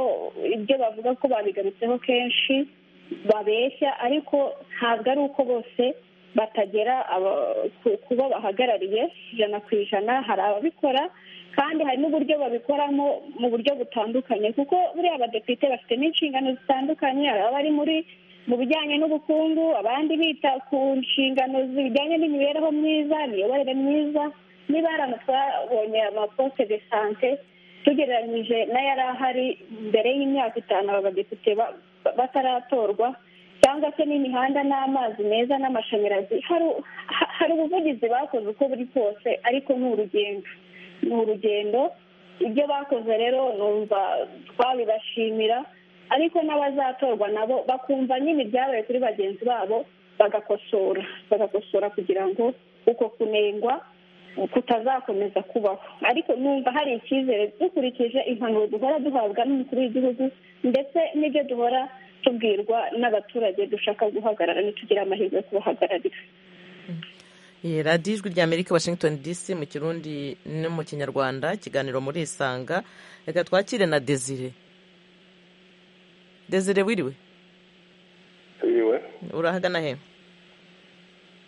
ibyo bavuga ko babigarutseho kenshi babeshya ariko ntabwo ari uko bose batagera aba- ku- ku bo bahagarariye ijana ku ijana hari ababikora kandi hari n'uburyo babikoramo mu buryo butandukanye kuko buriya abadepite bafite n'inshingano zitandukanye hari abari muri mu bijyanye n'ubukungu abandi bita ku nshingano zijyanye n'imibereho myiza imiyoborere myiza niba hari ama- twabonye amaposte de sante tugereranyije n'ayari ahari mbere y'imyaka itanu aba badepite ba- ba- bataratorwa cyangwa se n'imihanda n'amazi meza n'amashanyarazi Hari- ha- hari ubuvugizi bakoze uko buri kose ariko ni urugendo ni urugendo ibyo bakoze rero numva twabibashimira ariko n'abazatorwa nabo bakumva nyine ibyabaye kuri bagenzi babo bagakosora bagakosora kugira ngo uko kunengwa kutazakomeza kubaho ariko numva hari icyizere dukurikije impanuro duhora duhabwa n'umukuru w'igihugu ndetse n'ibyo duhora tubwirwa n'abaturage dushaka guhagarara ntitugire amahirwe yo kubahagararira Ye, radiyo ijwi ry'amerika washington dc mu kirundi no mu kinyarwanda ikiganiro muri isanga reka twakire na desire desire wiriwe yiwe urahagana he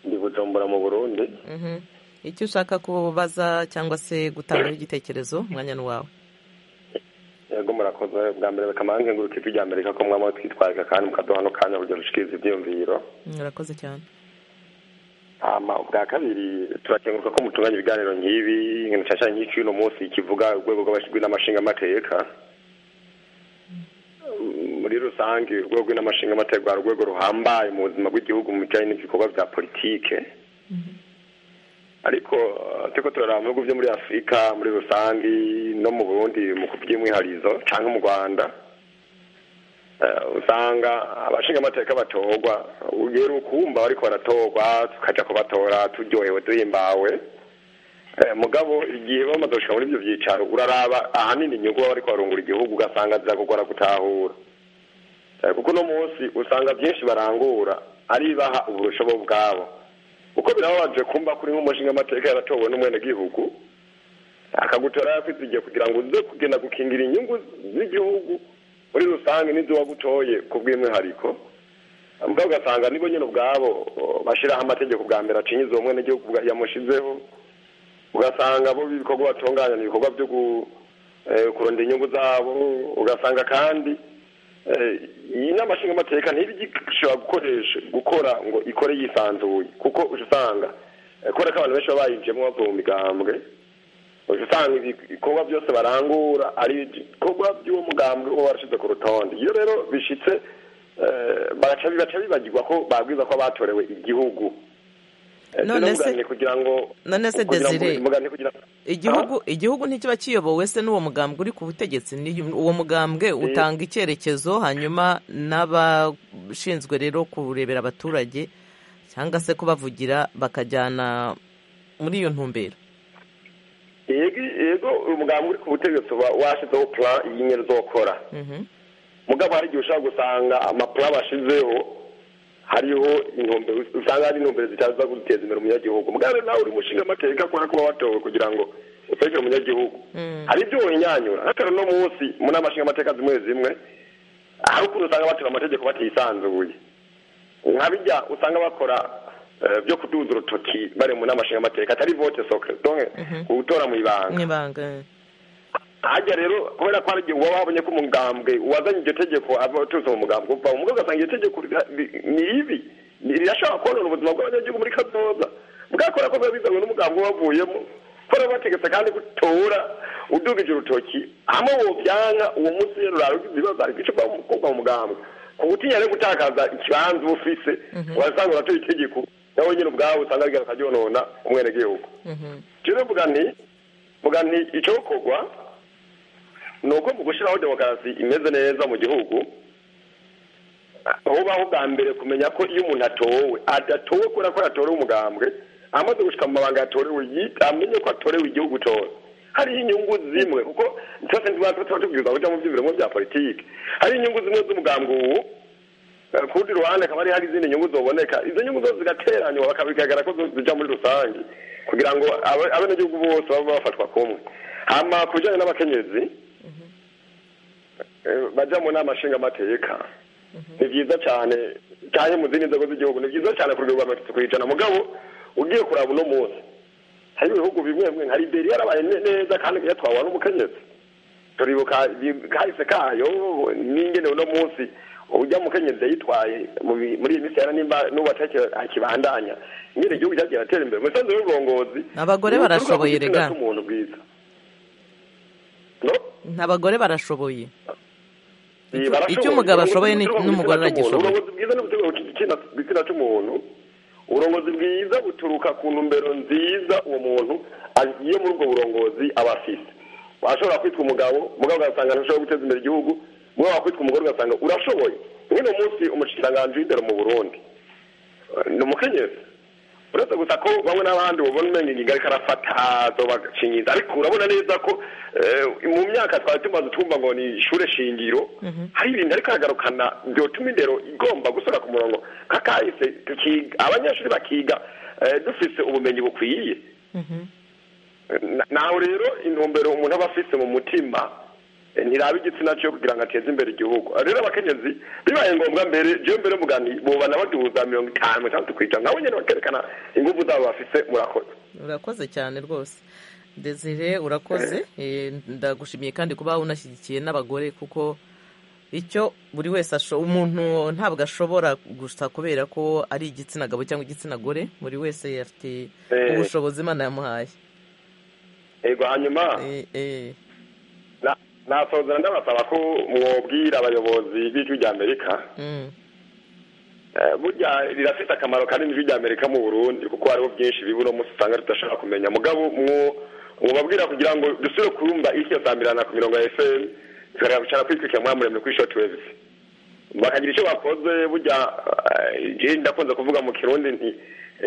ndi bujumbura mu burundi Mhm. icyo ushaka kubaza cyangwa se gutangaho igitekerezo umwanya ni wawe yego murakoze bwa mbere bakamange ngurukijwi rya amerika ko mwaba twitwararika kandi mukaduha no kanya kugira dushikirize ibyiyumviro urakoze cyane hama ubwa kabiri turakenguruka ko mutunganya ibiganiro nk'ibi nshasha nyinshi uno munsi kivuga urwego rw'abashinzwe n'amashingamateka muri rusange urwego n'amashingamateka hari urwego ruhambaye mu buzima bw'igihugu mu bijyanye n'ibikorwa bya politike ariko eh, turiko turaraba mu bihugu byo muri afurika muri rusange no mu burundi mu kuby'imwiharizo cyangwa mu rwanda usanga abashinga amateka batorwa ugera ukumva bariko baratorwa tukaja kubatora turyohewe duhimbawe Eh, mugabo igihe bamaze gushika muri ivyo vyicaro uraraba ahanini inyungu baba bariko barungura igihugu ugasanga ziza gukora gutahura Eh, kuko uno munsi usanga vyinshi barangura ari baha uburusho bo ubwabo uko birababaje kumva kuri nk'umushinga amateka yaratowe n'umwenegihugu akagutora yakwizigiye kugira ngo uze kugenda gukingira inyungu z'igihugu muri rusange n'izo wagutoye ku bw'umwihariko mbwa ugasanga nibo nyine ubwabo bashyiraho amategeko bwa mbere acinyiza uwo mwene gihugu yamushizeho ugasanga bo ibikorwa batunganya ni ibikorwa byo kuronda inyungu zabo ugasanga kandi iyi nama nshingamateka ntibigishobora gukoresha gukora ngo ikore yisanzuye kuko usanga kubera ko abantu benshi baba bayinjiyemo bavuye mu migambwe usanga ibikorwa byose barangura ari ibikorwa by'uwo mugambwe uba warashyize ku rutonde iyo rero bishyitse baca bibagirwa ko babwiza ko batorewe igihugu none se none se desire igihugu igihugu ntikiba kiyobowe se n'uwo mugambwe uri ku butegetsi uwo mugambwe utanga icyerekezo hanyuma n'abashinzwe rero kurebera abaturage cyangwa se kubavugira bakajyana muri iyo ntumbero yego umugambwe uri ku butegetsi uba washyizeho pura y'inyenyeri zokora mugabo hari igihe ushobora gusanga amapura bashyizeho hariho intumbero usanga hari intumbero zitaza guteza imbere umunyagihugu mugare nawe uri mushinga amateka akora kuba watowe kugira ngo ufashe umunyagihugu hari ibyo winyanyura hatari no munsi muri amashinga amateka zimwe zimwe hari ukuntu usanga batora amategeko batisanzuye nka bijya usanga bakora byo kuduza urutoki bari mu nama nshinga amateka atari vote soke gutora mu ibanga hajya rero kubera ko hari igihe uba wabonye ko umugambwe wazanye iryo tegeko aba aturutse mu mugambwe uva mu ugasanga iryo tegeko ni ribi rirashobora konona ubuzima bw'abanyagihugu muri kazoza bwakora ko biba bizanywe n'umugambwe wavuyemo kubera bategetse kandi gutora udugije urutoki hamwe wobyanga uwo munsi rero urarugize ibibazo ariko icyo kuva mu mugambwe ku gutinya rero gutakaza ikibanza uba ufise urasanga uratoye itegeko nawe nyine ubwawe usanga rigana akaryonona umwenegihugu rero mvuga ni mvuga ni icyo gukorwa ni uko mu gushyiraho demokarasi imeze neza mu gihugu hubaho bwa mbere kumenya ko iyo umuntu atowe adatowe kubera ko yatorewe umugambwe amaze gushyika mu mabanga yatorewe amenye ko atorewe igihugu cyose hariho inyungu zimwe kuko twese tuba tubwiriza kujya mu by'ibirimo bya politiki hari inyungu zimwe z'umugambwe ubu ku rundi ruhande hakaba hari izindi nyungu ziboneka izo nyungu zose zigateranywa bakabigaragara ko zijya muri rusange kugira ngo abenegihugu bose babe bafatwa kumwe hama ku bijyanye n'abakenyezi bajya mu nama nshingamateka ni byiza cyane cyane mu zindi nzego z'igihugu ni byiza cyane ku rwego rwa mirongo ku ijana mugabo ugiye kuraba uno munsi hari ibihugu bimwe bimwe nka liberiya yarabaye neza kandi yatwawe n'umukenyezi turibuka kahise kayo n'ingene uno munsi ujya mukenyezi yitwaye muri iyi minsi yara nimba n'ubu akibandanya nyine igihugu cyagiye atera imbere umusanzu w'uburongozi abagore barashoboye rega abagore barashoboye icyo umugabo ashoboye n'umugore aragishoboye uburongozi bwiza buturuka ku ntumbero nziza uwo muntu agiye muri ubwo burongozi aba afite washobora kwitwa umugabo umugabo ugasanga ntashobora guteza imbere igihugu umugabo wakwitwa umugore ugasanga urashoboye nk'uno munsi umushikiranganji w'indero mu burundi ni umukenyezi uretse gusa ko bamwe n'abandi babona umenya ingingo ariko arafatazo bagashingiza ariko urabona neza ko mu myaka twari tumaze twumva ngo ni ishure shingiro hari ibintu ariko aragarukana byotuma indero igomba gusura ku murongo kakahise abanyeshuri bakiga dufise ubumenyi bukwiye nawe rero intumbero umuntu aba afise mu mutima ntiraba igitsina cyo kugira ngo ateze imbere igihugu rero abakenyezi bibaye ngombwa mbere jyewe mbere mugani bubana baduhuza mirongo itanu mirongo itandatu ku ijana nabo nyine bakerekana ingufu zabo bafite murakoze urakoze cyane rwose desire urakoze ndagushimiye kandi kuba unashyigikiye n'abagore kuko icyo buri wese umuntu ntabwo ashobora gusa kubera ko ari igitsina gabo cyangwa igitsina gore buri wese afite ubushobozi imana yamuhaye yego hanyuma nasozera ndabasaba ko mwobwira abayobozi b'ijwi rya amerika burya rirafite akamaro kanini ijwi rya amerika mu burundi kuko hariho byinshi bibura umunsi usanga tudashobora kumenya mugabo mubabwira kugira ngo dusubire kurumva isi ya saa mirana ku mirongo ya efuperi tukareba kwicara kwikurikira muri muremure kuri shoti wevuzi bakagira icyo bakoze burya igihe ndakunze kuvuga mu kirundi nti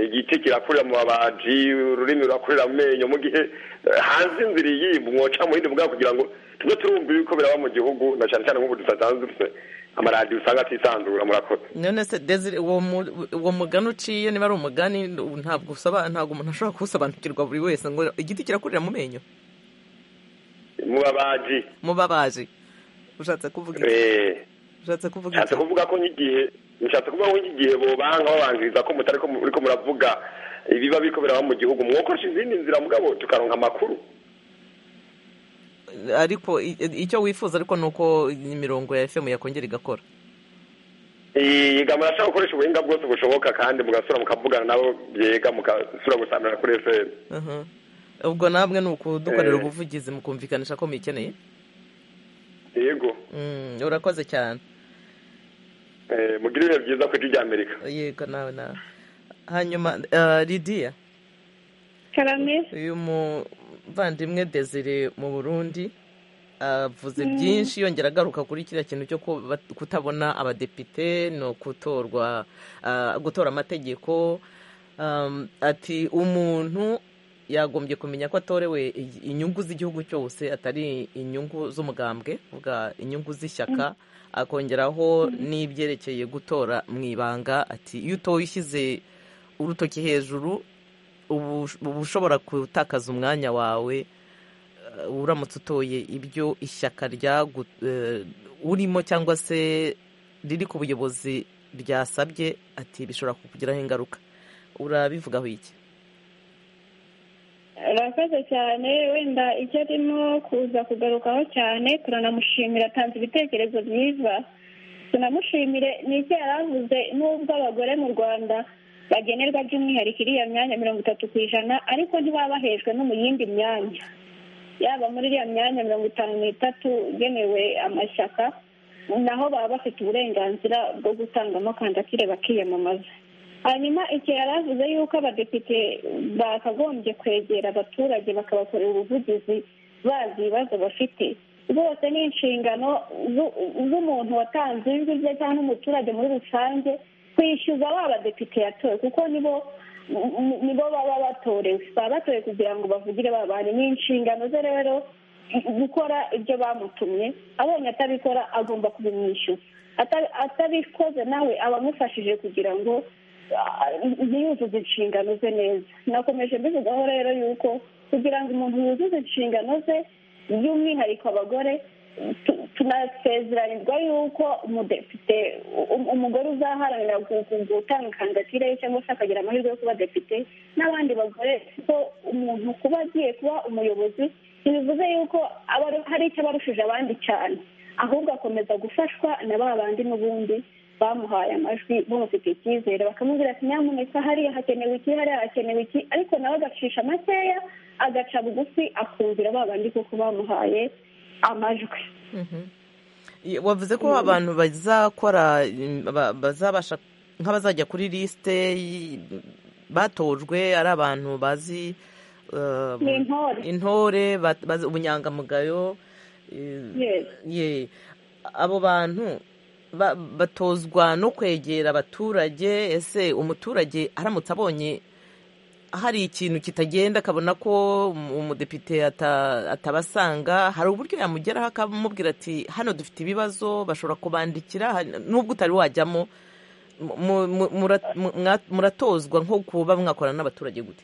igiti kirakurira mu babaji ururimi rurakurira amenyo mu gihe hanze inzira iyi mwoca mu yindi mugabo kugira ngo tujye turumva yuko biraba mu gihugu na cyane cyane nk'ubu dusatanze dufite amaradiyo usanga atisanzura murakoze none se desire uwo mugani uciye niba ari umugani ntabwo usaba ntabwo umuntu ashobora kuwusobanukirwa buri wese ngo igiti kirakurira mu menyo mu babaji mu babaji ushatse kuvuga eee ushatse kuvuga nshatse kuvuga ko nk'igihe nshatse kuvuga ko nk'igihe bobanga babanziriza ko mutari ko muravuga ibiba biriko biraba mu gihugu mwokoresha izindi nzira mugabo tukaronka amakuru ariko i- icyo wifuza ariko ni uko imirongo ya fm yakongera igakora yega murashaka gukoresha ubuhinga bwose bushoboka kandi mugasura mukavugana nabo byega mugasura gusanira kuri fm Aha. ubwo namwe ni ukudukorera Eh. ubuvugizi mukumvikanisha ko muyikeneye yego Mm, urakoze cyane Eh, mugire ibihe byiza ku ijwi rya amerika yego nawe nawe hanyuma eh, lidiya karame uyu muvandimwe desire mu burundi avuze Mm. byinshi yongera agaruka kuri kiriya kintu cyo kuba- kutabona abadepite no gutorwa ah, gutora amategeko Um, ati umuntu yagombye kumenya ko atorewe i- inyungu z'igihugu cyose atari inyungu z'umugambwe vuga inyungu z'ishyaka akongeraho n'ibyerekeye gutora mu ibanga ati iyo utoye ushyize urutoki hejuru ubu uba ushobora gutakaza umwanya wawe eh, uramutse utoye ibyo ishyaka ryagu eh, urimo cyangwa se riri ku buyobozi ryasabye ati bishobora kukugiraho ingaruka urabivugaho iki arakoze cyane wenda icyo arimo kuza kugarukaho cyane turanamushimira atanze ibitekerezo byiza tunamushimire ni icyo yari avuze n'ubwo abagore mu rwanda bagenerwa by'umwihariko iriya myanya mirongo itatu ku ijana ariko ntibaba bahejwe no mu yindi myanya yaba muri iriya myanya mirongo itanu n'itatu igenewe amashyaka naho baba bafite uburenganzira bwo gutangamo kandidatire bakiyamamaza hanyuma iki yari avuze yuko abadepite bakagombye kwegera abaturage bakabakorera ubuvugizi bazi ibibazo bafite rwose ni inshingano zu- z'umuntu watanze ijwi rye cyangwa umuturage muri rusange kwishyuza ba badepite yatowe kuko nibo ni- ni- nibo baba batorewe baba batowe kugira ngo bavugire ba bandi ni inshingano ze rero gukora ibyo bamutumye abonye atabikora agomba kubimwishyuza Ata- atabikoze nawe abamufashije kugira ngo ah, ntiyuzuze inshingano ze neza nakomeje mbivugaho rero yuko kugira ngo umuntu yuzuze inshingano ze by'umwihariko abagore tu- tunasezeranirizwa yuko umudepite um- umugore uzaharanira gu- gu- gutanga kandidatire ye cyangwa se akagira amahirwe yo kuba depite n'abandi bagore ko umuntu kuba agiye kuba umuyobozi ntibivuze yuko aba ari- hari icyo abarushije abandi cyane ahubwo akomeza gufashwa na ba bandi n'ubundi bamuhaye amajwi bamufite icyizere bakamubwira ati nyamuneka hariya hakenewe iki hariya hakenewe iki ariko nawe agacisha makeya agaca bugufi akumvira ba bandi kuko bamuhaye amajwi I- wavuze ko abantu bazakora mm, ba- bazabasha nk'abazajya kuri lisite y- batojwe ari abantu bazi eh, ni intore intore ba- bazi ubunyangamugayo eh, Yes. ye abo bantu ba- batozwa no kwegera abaturage ese umuturage aramutse abonye hari ikintu kitagenda akabona ko um- umudepite ata- atabasanga hari uburyo yamugeraho akamubwira ati hano dufite ibibazo bashobora kubandikira hari- nubwo utari wajyamo mu- mu- mu- mura- mu- mwa- muratozwa nko kuba mwakorana n'abaturage gute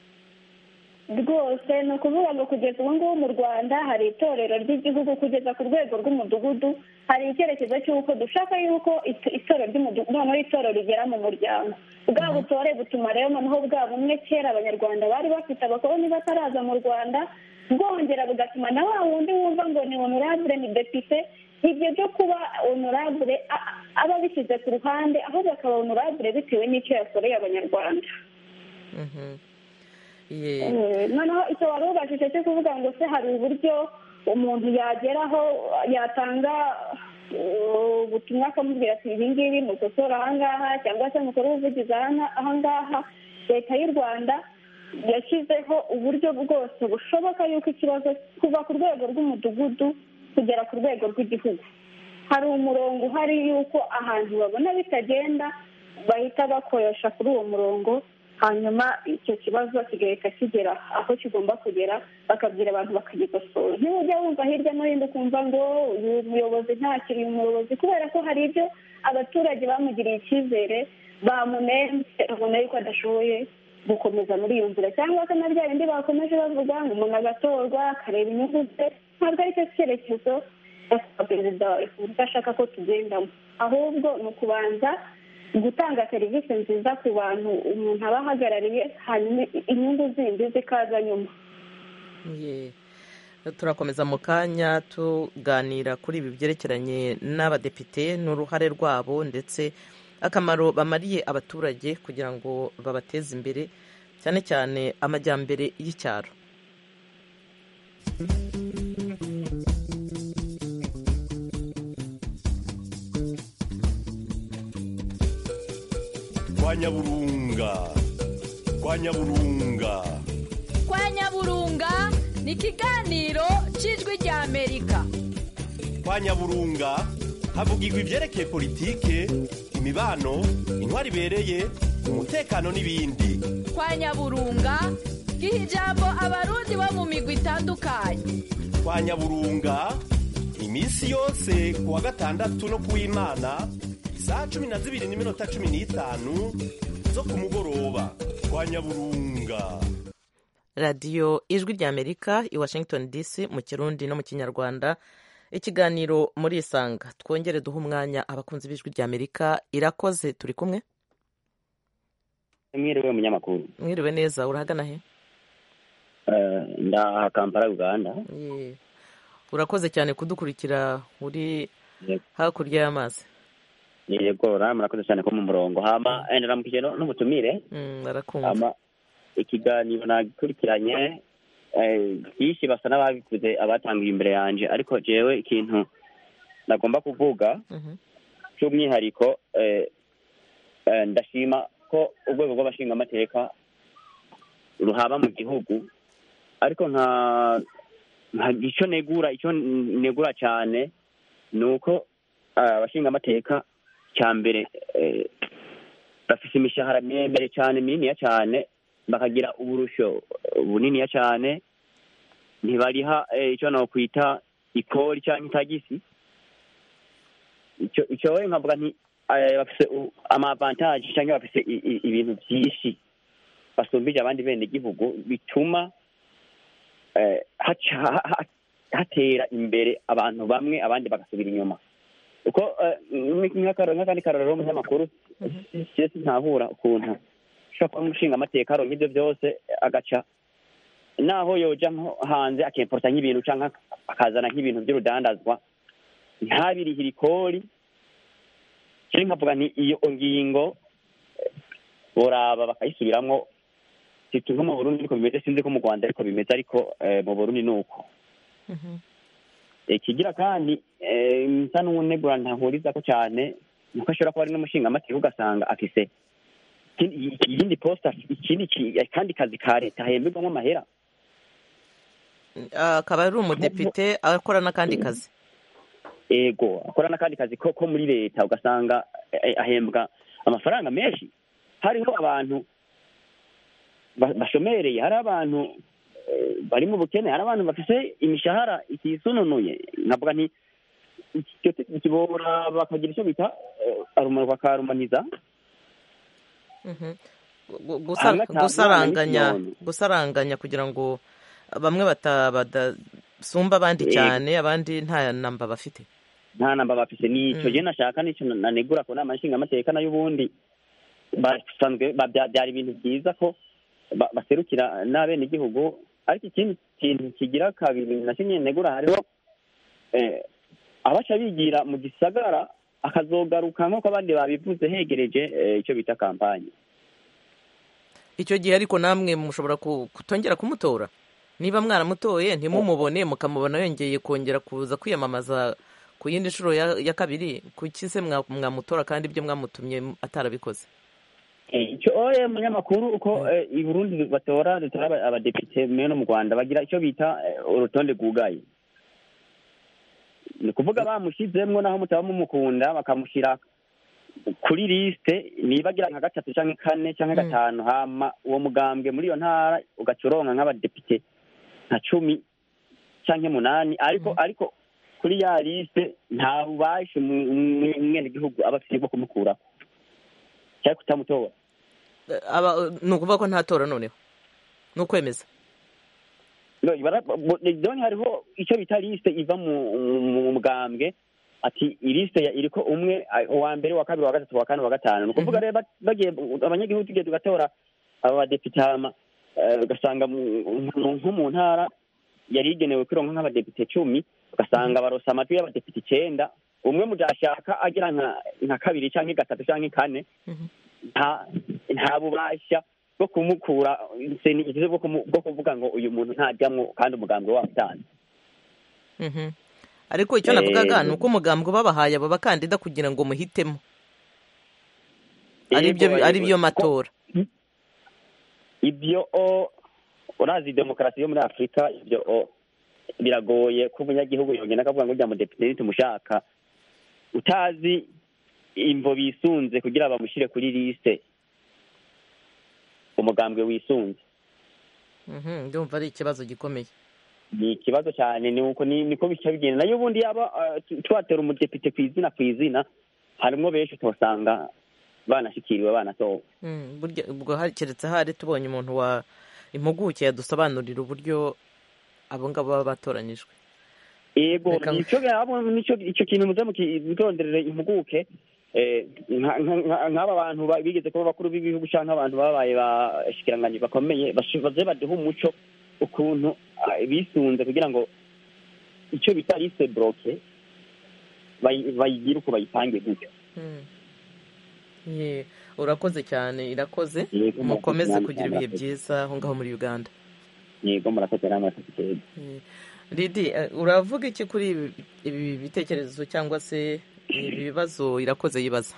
rwose ni ukuvuga ngo kugeza ubu ngubu mu rwanda hari itorero ry'igihugu kugeza ku rwego rw'umudugudu hari icyerekezo cy'uko dushaka yuko it- itorero ry'umudugudu noneho itorero rigera mu muryango bwa butore butuma rero noneho bwa bumwe kera abanyarwanda bari bafite abakoloni bataraza mu rwanda bwongera bugatuma na wa wundi wumva ngo ni honorable ni depite ibyo byo kuba honorable a- a- aba abishyize ku ruhande ahubwo akaba honorable bitewe n'icyo yakoreye abanyarwanda Mhm. Ye. Eh, noneho icyo wari ubashije cyo kuvuga ngo se hari uburyo umuntu yageraho yatanga eh, ubutumwa akamubwira ati ibi ngibi mukosora ahangaha cyangwa se mukore ubuvugizi ahanga- ahangaha leta y'u rwanda yashyizeho uburyo bwose bushoboka yuko ikibazo kuva ku rwego rw'umudugudu kugera ku rwego rw'igihugu hari umurongo uhari y'uko ahantu babona bitagenda bahita bakoresha kuri uwo murongo hanyuma icyo kibazo kigahita kigera aho kigomba kugera bakabwira abantu bakagikosora ntujya wumva hirya no hino ukumva ngo uyu muyobozi ntakiri umuyobozi kubera ko hari ibyo abaturage bamugiriye icyizere bamunenze babona yuko adashoboye gukomeza muri iyo nzira cyangwa se na bya bindi bakomeje bavuga ngo umuntu agatorwa akareba inyungu ze ntabwo ari cyo cyerekezo perezida wa repubulika ashaka ko tugendamo ahubwo ni ukubanza gutanga serivisi nziza ku bantu umuntu aba ahagarariye hanyuma inyungu zindi zikaza nyuma turakomeza mu kanya tuganira kuri ibi byerekeranye n'abadepite n'uruhare rwabo ndetse akamaro bamariye abaturage kugira ngo babateze imbere cyane cyane amajyambere y'icyaro kwa nyaburunga kwa nyaburunga kwa nyaburunga ni ikiganiro cy'ijwi ry'amerika kwa nyaburunga havugirwa ibyerekeye politike imibano intwari ibereye umutekano n'ibindi kwa nyaburunga giha ijambo abarundi bo mu migwi itandukanye kwa nyaburunga iminsi yose ku wa gatandatu no ku w'imana saa cumi na zibiri n'iminota cumi n'itanu zo ku mugoroba kwa nyaburunga radiyo ijwi ry'amerika i washington dc mu kirundi no mu kinyarwanda ikiganiro muri isanga twongere duhe umwanya abakunzi b'ijwi ry'amerika irakoze turi kumwe mwiriwe munyamakuru mwiriwe neza urahagana he ndaha kampala uganda urakoze cyane kudukurikira uri hakurya y'amazi yego murakoze cyane ko mu murongo hama ndaramukije n'ubutumire barakumva ikiganiro nagikurikiranye byinshi basa n'ababikuze abatangiye imbere yanjye ariko jewe ikintu nagomba kuvuga cy'umwihariko ndashima ko urwego rw'abashingamateka ruhaba mu gihugu ariko nta icyo negura icyo negura cyane ni uko abashingamateka cya mbere bafite imishahara miremire cyane mininiya cyane bakagira uburushyo buniniya cyane ntibariha icyo nakwita ikori cyangwa itagisi icyo we nkavuga nti bafite amavantaje cyangwa bafite ibintu byinshi basumbije abandi bene igihugu bituma hatera imbere abantu bamwe abandi bagasubira inyuma uko nk'akandi karorero umunyamakuru ntahura ukuntu ushobora kuba umushinga amateka aronka ibyo byose agaca naho yoja nko hanze akemporta nk'ibintu cyangwa akazana nk'ibintu by'urudandazwa ntabirihire ikori cyane nkavuga nti iyo ngingo boraba bakayisubiramwo nko mu burundi ariko bimeze sinzi ko mu rwanda ariko bimeze ariko mu burundi ni uko ikigira kandi nsa n'unegura ntahuriza ko cyane nuko ashobora kuba ari n'umushingamateka ugasanga afise iyindi posita ikindi kandi kazi ka leta hemberwamo amahera akaba ari umudepite akora n'akandi kazi yego akora n'akandi kazi ko muri leta ugasanga ahembwa amafaranga menshi hariho abantu bashomereye hari abantu bari mu bukene hari abantu bafite imishahara itisununuye nkavuga nti kibora bakagira icyo bita arumurwa akarumaniza gusaranganya gusaranganya kugira ngo bamwe badasumba abandi cyane abandi nta namba bafite nta namba bafite nicyo gihe nashaka nicyo nanegura ku nama nshingamateka nayo ubundi byari ibintu byiza ko baserukira n'abenegihugu ariko ikindi kintu kigira kabiri na kimwe negura hariho abaca bigira mu gisagara akazogaruka nk'uko abandi babivuze hegereje icyo bita kampani icyo gihe ariko namwe mushobora kutongera kumutora niba mwaramutoye ntimumubone mukamubona yongeye kongera kuza kwiyamamaza ku yindi nshuro ya kabiri kuki se mwamutora kandi ibyo mwamutumye atarabikoze icyo oya munyamakuru uko i burundi batora dutora abadepite mwe no mu rwanda bagira icyo bita urutonde rwugaye ni ukuvuga bamushyizemo naho mutaba mumukunda bakamushyira kuri lisite niba agira nka gatatu cyangwa kane cyangwa gatanu hama uwo mugambwe muri iyo ntara ugacoronka nk'abadepite nka cumi cyangwa umunani ariko ariko kuri ya lisite nta bubasha umwenegihugu aba afite bwo kumukuraho cyangwa kutamutora ni ukuvuga ko ntatora noneho ni ukwemeza dore hariho icyo bita lisite iva mu mugambwe ati ilisite iri ko umwe uwa mbere uwa kabiri uwa gatatu uwa kane uwa gatanu ni ukuvuga rero bagiye abanyagihugu tugiye tugatora aba badepite hama ugasanga nko mu ntara yari igenewe kwironka nk'abadepite cumi ugasanga barose amajwi y'abadepite icyenda umwe mu byashaka agira nka kabiri cyangwa gatatu cyangwa kane nta bubasha bwo kumukura bwo kuvuga ngo uyu muntu ntajyamo kandi umugambwe watanze ariko icyo navugaga ni uko umugambwe babahaye abo bakandida kugira ngo muhitemo ari byo matora ibyo o urazi demokarasi yo muri afurika ibyo o biragoye ko umunyagihugu yongera akavuga ngo ujya mu depite tumushaka utazi imvo bisunze kugira bamushyire kuri lisite umugambwe wisunze ndumva ari ikibazo gikomeye ni ikibazo cyane ni uko niko bica bigenda nayo ubundi yaba tubatera umudepite ku izina ku izina harimo benshi tuhasanga banashyikiriwe banatowe ubwo keretse hari tubonye umuntu wa impuguke yadusobanurira uburyo abo ngabo baba batoranyijwe yego icyo kintu muzamu kitonderere impuguke nk'aba bantu bigeze kuba bakuru b'ibihugu cyangwa abantu babaye ba shikiranganji bakomeye baze baduhe umuco ukuntu bisunze kugira ngo icyo bita lise buroke bayigire uko bayipange gutyo urakoze cyane irakoze mukomeze kugira ibihe byiza aho ngaho muri uganda yego murakoze n'amatike ridi uravuga iki kuri ibi bitekerezo cyangwa se ibi bibazo irakoze yibaza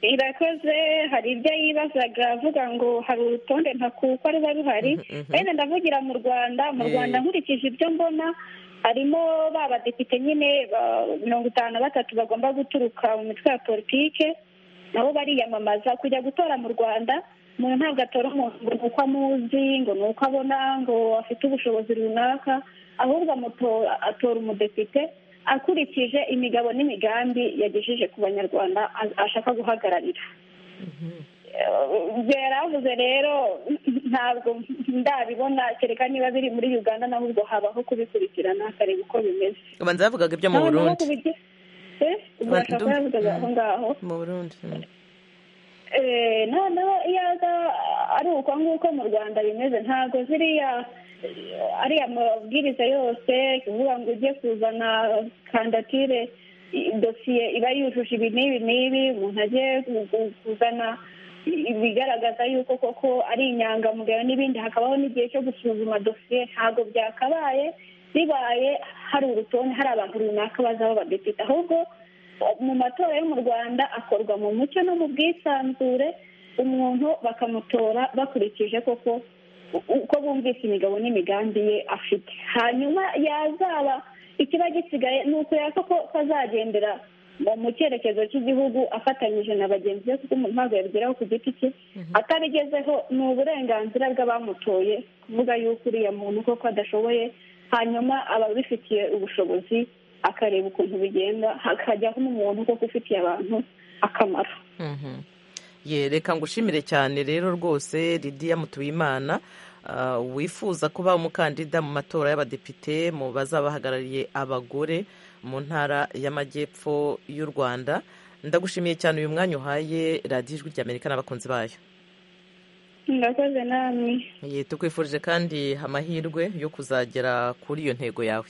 irakoze hari ibyo yibazaga avuga ngo hari urutonde ntakuko ruba ruhari bene ndavugira mu rwanda mu rwanda nkurikije ibyo mbona harimo ba badepite nyine mirongo itanu na batatu bagomba guturuka mu mitwe ya politike nabo bariyamamaza kujya gutora mu rwanda umuntu ntabwo atora umuntu ngo ni uko amuzi ngo ni uko abona ngo afite ubushobozi runaka ahubwo atora umudepite akurikije imigabo n'imigambi yagejeje ku banyarwanda ashaka guhagararira yaravuze rero ntabwo ndabibona kereka niba biri muri uganda naho ubwo habaho kubikurikirana akareba uko bimeze ubanza yavugaga ibyo mu burundi ubwo yavugaga aho ngaho mu burundi noneho iyo ari uko nguko mu rwanda bimeze ntabwo ziriya ariya mabwiriza yose kuvuga ngo ujye kuzana kandatire dosiye iba yujuje ibi n'ibi n'ibi umuntu agiye kuzana ibigaragaza yuko koko ari inyangamugayo n'ibindi hakabaho n'igihe cyo gusuzuma dosiye ntabwo byakabaye bibaye hari urutonde hari abantu runaka bazaba abadepite ahubwo mu matora yo mu rwanda akorwa mu mucyo no mu bwisanzure umuntu bakamutora bakurikije koko uko bumvise imigabo n'imigambi ye afite hanyuma yazaba ikiba gisigaye ni ukureba ko kazagendera mu cyerekezo cy'igihugu afatanyije na bagenzi be kuko umuntu ntabwo yabigeraho ku giti cye atabigezeho ni uburenganzira bw'abamutoye kuvuga yuko uriya muntu koko adashoboye hanyuma ababifitiye ubushobozi akareba ukuntu bigenda hakajyaho umuntu kuko ufitiye abantu akamaro reka ngo ushimire cyane rero rwose Lidiya Mutuyimana wifuza kuba umukandida mu matora y'abadepite mu bazabahagarariye abagore mu ntara y'amajyepfo y'u rwanda ndagushimiye cyane uyu mwanya uhaye radiyo ijwi ry'amerika n'abakunzi bayo murakoze namwe tukwifurije kandi amahirwe yo kuzagera kuri iyo ntego yawe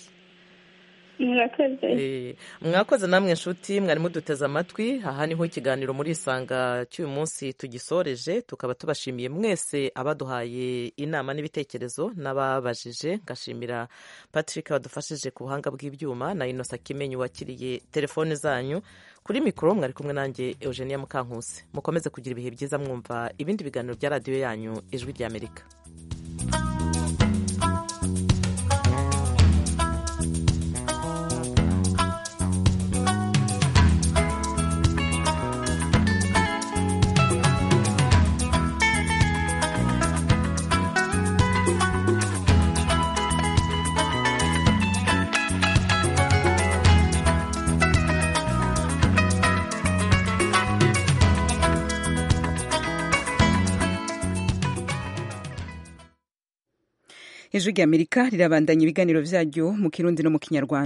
mwakoze namwe inshuti mwari muduteze amatwi aha niho ikiganiro muri isanga cy'uyu munsi tugisoreje tukaba tubashimiye mwese abaduhaye inama n'ibitekerezo n'ababajije ngashimira patrick badufashije ku buhanga bw'ibyuma na inosa kimenyi wakiriye telefone zanyu kuri mikoro mwari kumwe nanjye eugenia mukankusi mukomeze kugira ibihe byiza mwumva ibindi biganiro bya radiyo yanyu ijwi ry'amerika ijwi ry'amerika rirabandanya ibiganiro byaryo mu kirundi no mu kinyarwanda